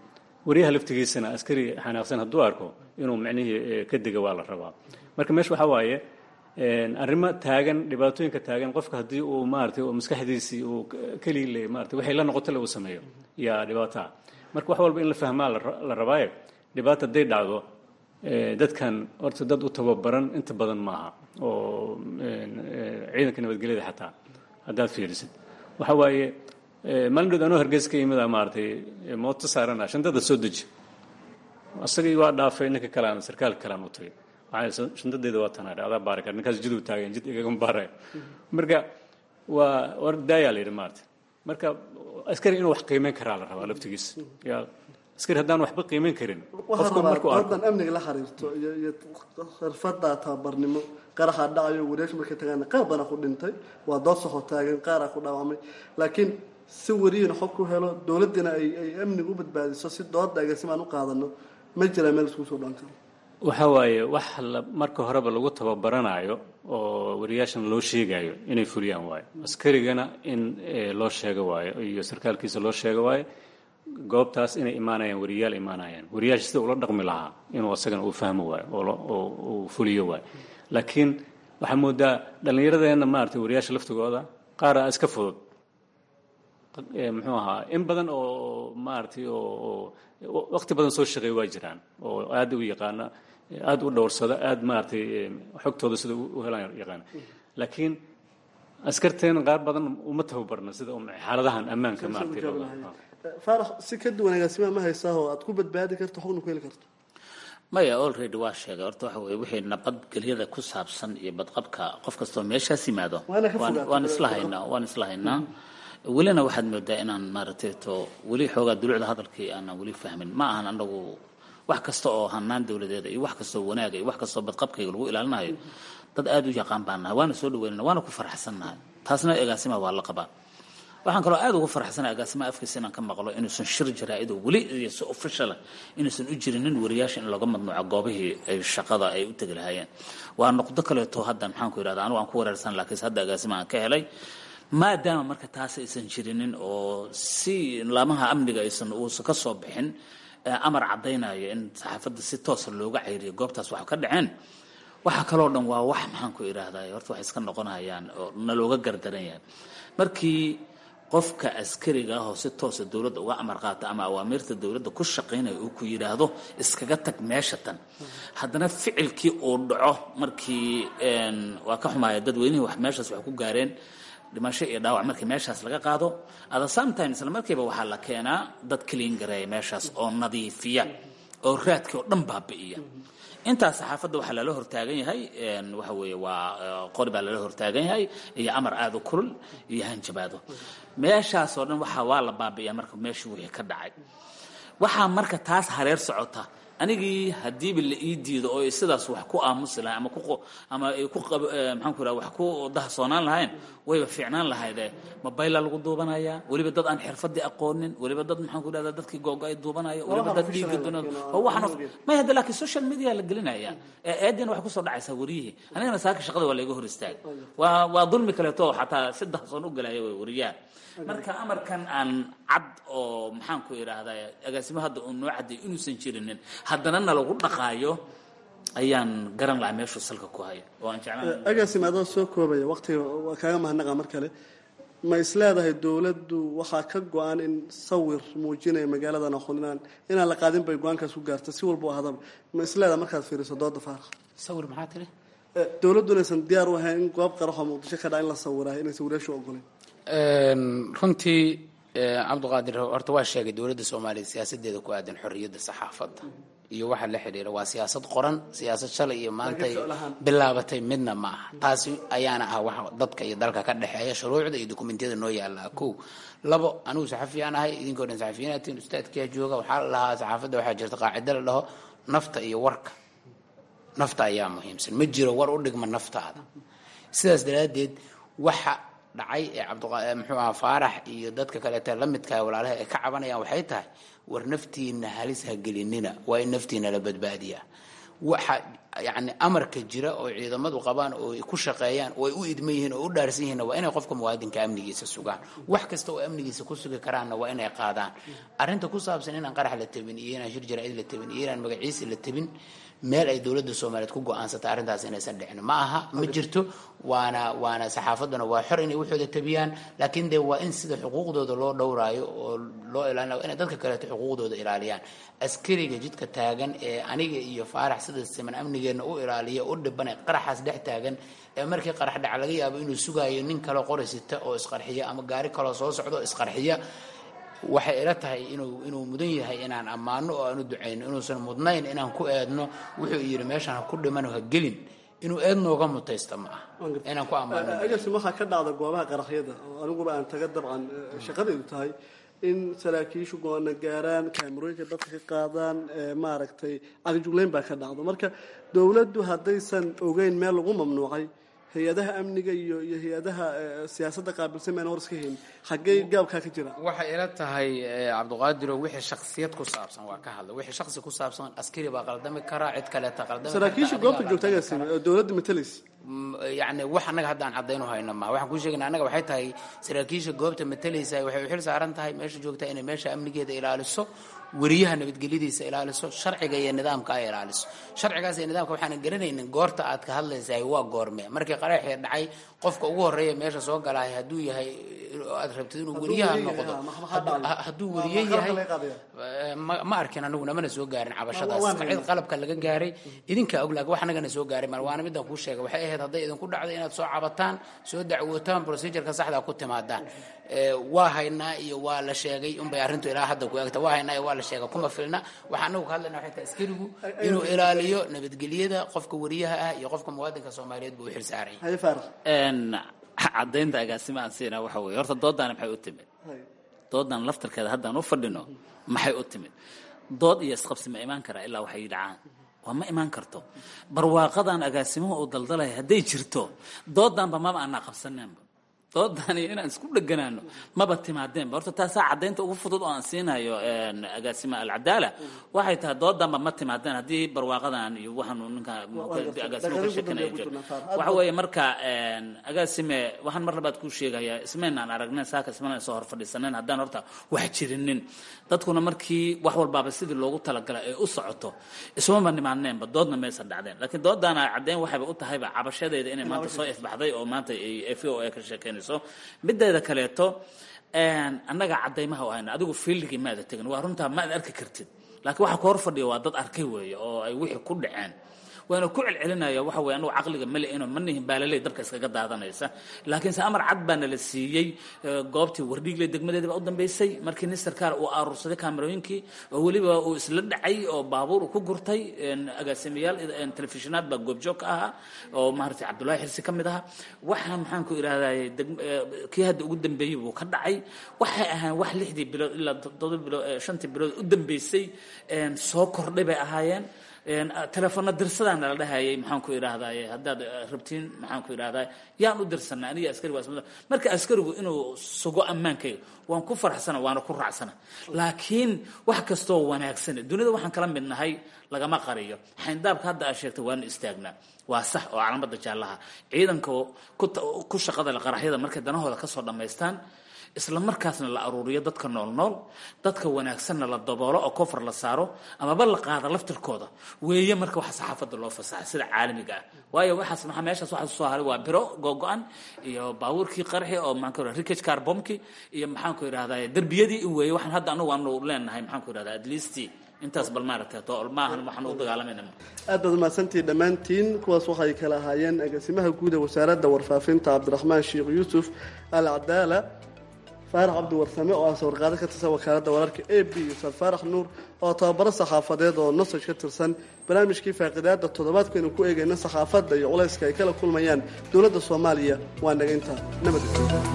wariyaha laftigiisana askari xanaaqsan hadduu arko inuu micnihii ka dega waa la rabaa marka meesha waxaa waaye arrimo taagan dhibaatooyinka taagan qofka haddii uu maaragtay oo maskaxdiisii uu keligii le maarata waxay la noqoto le uu sameeyo yaa dhibaataa marka wax walba in la fahmaa la rabaaye dhibaata hadday dhacdo dadkan horta dad u tababaran inta badan maaha oo ciidanka nabadgelyada xataa haddaad fiirisid waxa waaye maalin dhood anoo hargeysa ka yimida maaragtay mooto saarana shantada soo deji asagii waa dhaafay ninka kalean sarkaalka kalean u tagay waxaa shantadeeda waa tanaa adaa baari kara ninkaas jid uu taagan jid igagama baaraya marka waa war daayaa la yidhi maaragtay marka askari inuu wax qiimeyn karaa la rabaa laftigiisa yaa askari haddaan waxba qiimeyn karin qofka markuu arko wadan amniga la xiriirto iyo iyo xirfada tababarnimo qaraxa dhacayo wareesh markay tagaan qaar badan ku dhintay waa dood soxo taagan qaara ku dhaawamay laakiin si wariyina xog ku helo dowladina ay ay amniga u badbaadiso si dooda agaasimaan u qaadano ma jiraa meel isku soo dhan karo waxa waaye wax la marka horeba lagu tababaranayo oo wariyaashan loo sheegayo inay fuliyaan waayo askarigana in loo sheego waayo iyo sarkaalkiisa loo sheego waayo goobtaas inay imaanayaan wariyaal imaanayaan wariyaasha sida ula dhaqmi lahaa inuu asagana uu fahmo waayo oo uu fuliyo waayo laakiin waxaa moodaa dhallinyaradeenna maaragtay wariyaasha laftigooda qaara iska fudud muxuu ahaa in badan oo maaragtay oo waqti badan soo shaqeeya waa jiraan oo aad u yaqaana aad u dhowrsada aad maaragtay xogtooda sida u helaan yaqaana laakiin askarteena qaar badan uma tababarna sida xaaladahan ammaanka maaragtay faarax si ka duwan agaasimaa ma haysaa oo aad ku badbaadi karto xogna ku heli karto maya already waa sheegay horta waxa weye wixii nabadgelyada ku saabsan iyo badqabka qof kastoo meeshaas yimaado waan isla haynaa waan isla haynaa welina waxaad moodaa inaan maaragtay to weli xoogaa dulucda hadalkii aanan weli fahmin ma ahan anagu wax kasta oo hanaan dowladeeda iyo wax kastoo wanaaga iyo wax kastoo badqabkayga lagu ilaalinayo dad aada u yaqaan baan nahay waana soo dhaweynana waana ku faraxsannahay taasna agaasima waa la qabaa waxaan kaloo aada ugu faraxsanahay agaasimaha afkiisa inaan ka maqlo inuusan shir jaraa-ido weli iyo si officiala inuusan u jirinin wariyaasha in looga madnuuco goobihii ay shaqada ay u tegi lahaayeen waa noqdo kaleeto hadda maxaan ku yidhahda anigu aan ku wareersan laakiinse hadda agaasima aan ka helay maadaama marka taas aysan jirinin oo si laamaha amniga aysan uusan ka soo bixin amar caddaynaya in saxaafadda si toosa looga cayriyo goobtaas wax ka dhaceen waxa kaloo dhan waa wax maxaan ku idhaahdaa horta waxay iska noqonayaan oo nalooga gardaran yahay markii qofka askariga ah oo si toosa dowladda uga amar qaata ama awaamiirta dowladda ku shaqaynaya uu ku yidhaahdo iskaga tag meesha tan haddana ficilkii uu dhaco markii waa ka xumaaya dadweynihii wax meeshaas wax ku gaareen dhimasho iyo dhaawac markii meeshaas laga qaado ada sometimes isla markiiba waxaa la keenaa dad clean gareeya meeshaas oo nadiifiya oo raadkii oo dhan baabi'iya intaas saxaafadda waxaa lala hortaagan yahay waxa weeye waa qori baa lala hortaagan yahay iyo amar aada u kulul iyo hanjabaado meeshaas oo dhan waxaa waa la baabi'iyaa marka meeshii wixii ka dhacay waxaa marka taas hareer socota anigii hadiiba la ii diido oo sidaas wax ku aamusi lahayn ama ku ama ay ku maxaan ku idhaha wax ku dahsoonaan lahayn wayba fiicnaan lahayde mobayla lagu duubanaya weliba dad aan xirfadii aqoonin weliba dad maxaan ku idhahda dadkii googo-ay duubanaya weliba dad dhiigga dunan oo waxaan may hadda laakiin social media la gelinaya eediina waxay kusoo dhacaysaa wariyihii anigana saaka shaqada waa layga hor istaagay waa waa dulmi kaleeto xataa si dahsoon u galaya way wariyaha marka amarkan aan cad oo maxaan ku idhaahdaa agaasimo hadda uu noo cadday inuusan jirinin haddana na lagu dhaqaayo ayaan garan lahaa meeshuu salka ku hayo oo aan jeclaan agaasim adoo soo koobaya waqtiga waa kaaga mahadnaqa mar kale ma is leedahay dowladdu waxaa ka go-an in sawir muujinaya magaaladan aqoonaan inaan la qaadin bay go-aankaas ku gaarta si walba u ahdaba ma is leedahay markaad fiiriso dooda faarax sawir maxaa tiri dowladdu inaysan diyaar u ahayn in goob qaraxoo muqdisho ka dhaca in la sawiraayo inaysan wariyaashu ogoleyn runtii cabdiqaadir horta waa sheegay dowladda soomaaliya siyaasadeeda ku aadan xorriyadda saxaafadda iyo waxa la xidhiira waa siyaasad qoran siyaasad shalay iyo maantay bilaabatay midna ma aha taasi ayaana ah wax dadka iyo dalka ka dhexeeya shuruucda iyo dokumentiyada noo yaallaa kow labo anigu saxafiyaan ahay idinkoo dhan saxafiyiinaatiin ustaadkiyaa jooga waxaa la dhahaa saxaafadda waxaa jirta qaacida la dhaho nafta iyo warka nafta ayaa muhiimsan ma jiro war u dhigma naftaada sidaas daraaddeed waxa dhacay ee cabdi muxuu aha faarax iyo dadka kaleeta la midkaha walaalaha ay ka cabanayaan waxay tahay war naftiina halis ha gelinina waa in naftiina la badbaadiyaa waxa yani amarka jira oo ciidamadu qabaan oo ay ku shaqeeyaan oo ay u idman yihiin oo u dhaarsan yihiinna waa inay qofka muwaadinka amnigiisa sugaan wax kasta oo amnigiisa ku sugi karaanna waa inay qaadaan arrinta ku saabsan inaan qarax la tabin iyo inaan shir jaraa'id la tabin iyo inaan magaciisi la tabin meel ay dowladda soomaaliyeed ku go-aansatay arrintaas inaysan dhicin ma aha ma jirto waana waana saxaafadduna waa xor inay waxooda tabiyaan laakiin dee waa in sida xuquuqdooda loo dhowraayo oo loo ilaalinayo inay dadka kaleeto xuquuqdooda ilaaliyaan askariga jidka taagan ee aniga iyo faarax sida siman amnigeenna u ilaaliya u dhibana qaraxaas dhex taagan ee markii qarax dhaca laga yaabo inuu sugaayo nin kale qori sita oo isqarxiya ama gaari kaloo soo socdo oo isqarxiya waxay ila tahay inuu inuu mudan yahay inaan ammaano oo aan u ducayno inuusan mudnayn inaan ku eedno wuxuu yidhi meeshaan ha ku dhiman ha gelin inuu eed nooga mutaysta ma ah inaan ku ammaano agasim waxaa ka dhacda goobaha qaraxyada oo aniguba aan taga dabcan shaqadaydu tahay in saraakiishu go-aana gaaraan kaamirooyinka dadka ka qaadaan maaragtay cagjugleyn baa ka dhacdo marka dowladdu haddaysan ogeyn meel lagu mamnuucay hay-adaha amniga iyo iyo hay-adaha siyaasadda qaabilsan mayna hor iska hayn xaggee gaabkaa ka jira waxay ila tahay cabdiqaadiro wixii shaksiyad ku saabsan waa ka hadla wixii shaksi ku saabsan askari baa qaldami karaa cid kaleeta qaldami saraakiisha goobta joogta agaasime oo dowladda matalaysa yani wax annaga haddaan cadaynu hayno ma waxaan kuu sheegayna annaga waxay tahay saraakiisha goobta matalaysa waxay u xil saaran tahay meesha joogta inay meesha amnigeeda ilaaliso weriyaha nabadgelyadiisa ilaaliso sharciga iyo nidaamka ay ilaaliso sharcigaas iyo nidaamka waxaanan garanaynin goorta aad ka hadlaysahay waa goorme markii qaraxii dhacay qofka ugu horeeya meesha soo galahay hadduu yahay aad rabtid inuu weriyaha noqdo hadduu weriye yahay ma arkin anigu namana soo gaarin cabashadaas cid qalabka laga gaaray idinkaa og laakiin wax anagana soo gaaray mal waana midaan kuu sheegay waxay ahayd hadday idinku dhacday inaad soo cabataan soo dacwootaan procedureka saxdaa ku timaadaan waa haynaa iyo waa la sheegay unbay arrintu ilaa hadda ku egta waa haynaa iyo waa la sheegay kuma filna waxaa anagu ka hadlayna waxay tahay askarigu inuu ilaaliyo nabadgelyada qofka weriyaha ah iyo qofka muwaadinka soomaaliyeed buu u xil saaray cadaynta agaasima aan siinaa waxa weye horta doodaani maxay u timid doodan laftarkeeda haddaan u fadhino maxay u timid dood iyo isqabsi ma imaan karaa ilaa waxay dhacaan waa ma imaan karto barwaaqadan agaasimuhu uu daldalaya hadday jirto doodanba maba aanaa qabsaneenba doodan iyo inaan isku dheganaano maba timaadeenba horta taasaa cadaynta ugu fudud oo aan siinayo agaasima alcadaala waxay tahay doodanba ma timaadeen haddii barwaaqadan iyo waxaanu ninka agaasima ka sheekanaya jiro waxa weeye marka agaasime waxaan mar labaad kuu sheegayaa ismaynaan aragneen saaka ismaynan soo hor fadhiisaneen haddaan horta wax jirinin dadkuna markii wax walbaaba sidii loogu talagalay ay u socoto ismaba nimaadneenba doodna maysan dhacdeen laakiin doodana caddayn waxayba u tahayba cabashadeeda inay maanta soo ifbaxday oo maanta ay v o a ka sheekeynayso mideeda kaleeto annaga cadaymaha u hayna adigu fiildigii maada tegin waa runtaa maad arki kartid laakiin waxa ku hor fadhiya waa dad arkay weeye oo ay wixii ku dhaceen waana ku celcelinaya waxa weye anugu caqliga male ino ma nihin baalaley dabka iskaga daadanaysa laakiinse amar cad baa nala siiyey goobtii wardhiigle degmadeeda baa u dambeysay markii nin sarkaal uu aruursaday kaamerooyinkii oo weliba uu isla dhacay oo baabuur uu ku gurtay agaasimayaal telefishinaad baa goobjoog ka ahaa oo maaragtay cabdullaahi xirsi ka mid ahaa waxaa maxaan ku idhahday kii hadda ugu dambeeyey buu ka dhacay waxay ahaan wax lixdii bilood ilaa toddoba bilood shantii bilood u dambeysay soo kordhay bay ahaayeen telefoona dirsadaan nala dhahayay maxaan ku idhaahdaye haddaad rabtiin maxaan ku idhahdaa yaan u dirsanaa aniga askari waa ismada marka askarigu inuu sugo ammaankayga waan ku faraxsana waana ku raacsana laakiin wax kastoo wanaagsan dunida waxaan kala mid nahay lagama qariyo xayndaabka hadda aad sheegtay waanu istaagnaa waa sax oo calaamada jaallaha ciidanka ku shaqada qaraxyada markay danahooda kasoo dhammaystaan isla markaasna la aruuriyo dadka nool nool dadka wanaagsanna la daboolo oo kofar la saaro amaba la qaada laftirkooda weeye marka waxa saxaafadda loo fasaxa sida caalamiga ah waayo waxaas maxaa meeshaas waxaa soo haray waa biro googo-an iyo baabuurkii qarxi oo maxaan ku idhahda rikage carbomki iyo maxaan ku idhahdaa derbiyadii in weeye waxaan hadda anagu aanu leenahay maxaan ku idhahdaa at least intaas bal maaragtay to maahan waxaan u dagaalamayna aad baad umahadsantihi dhammaantiin kuwaas waxay kala ahaayeen agaasimaha guud ee wasaaradda warfaafinta cabdiraxmaan sheekh yuusuf al cadaala faarax cabdi warsame oo ah sawirqaado ka tirsan wakaaladda wararka a b yuusuf faarax nuur oo tababaro saxaafadeed oo nosaj ka tirsan barnaamijkii faaqidaada toddobaadkaynu ku eegayna saxaafadda iyo culayska ay kala kulmayaan dowladda soomaaliya waa naga intaa nabad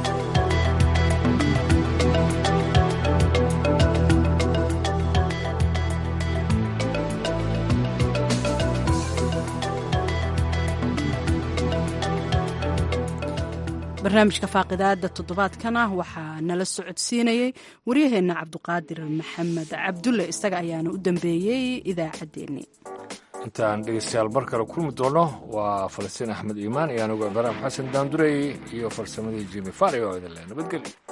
barnaamijka faaqidaada toddobaadkana waxaa nala socodsiinayey waryaheenna cabduqaadir maxamed cabdulle isaga ayaana u dambeeyey idaacaddeenni intaan dhegeystayaal mar kale kulmi doono waa falastiin axmed iimaan iyo anigu ibraahim xasan daandurey iyo farsamadii jimi fari oo idin leh nabadgelyo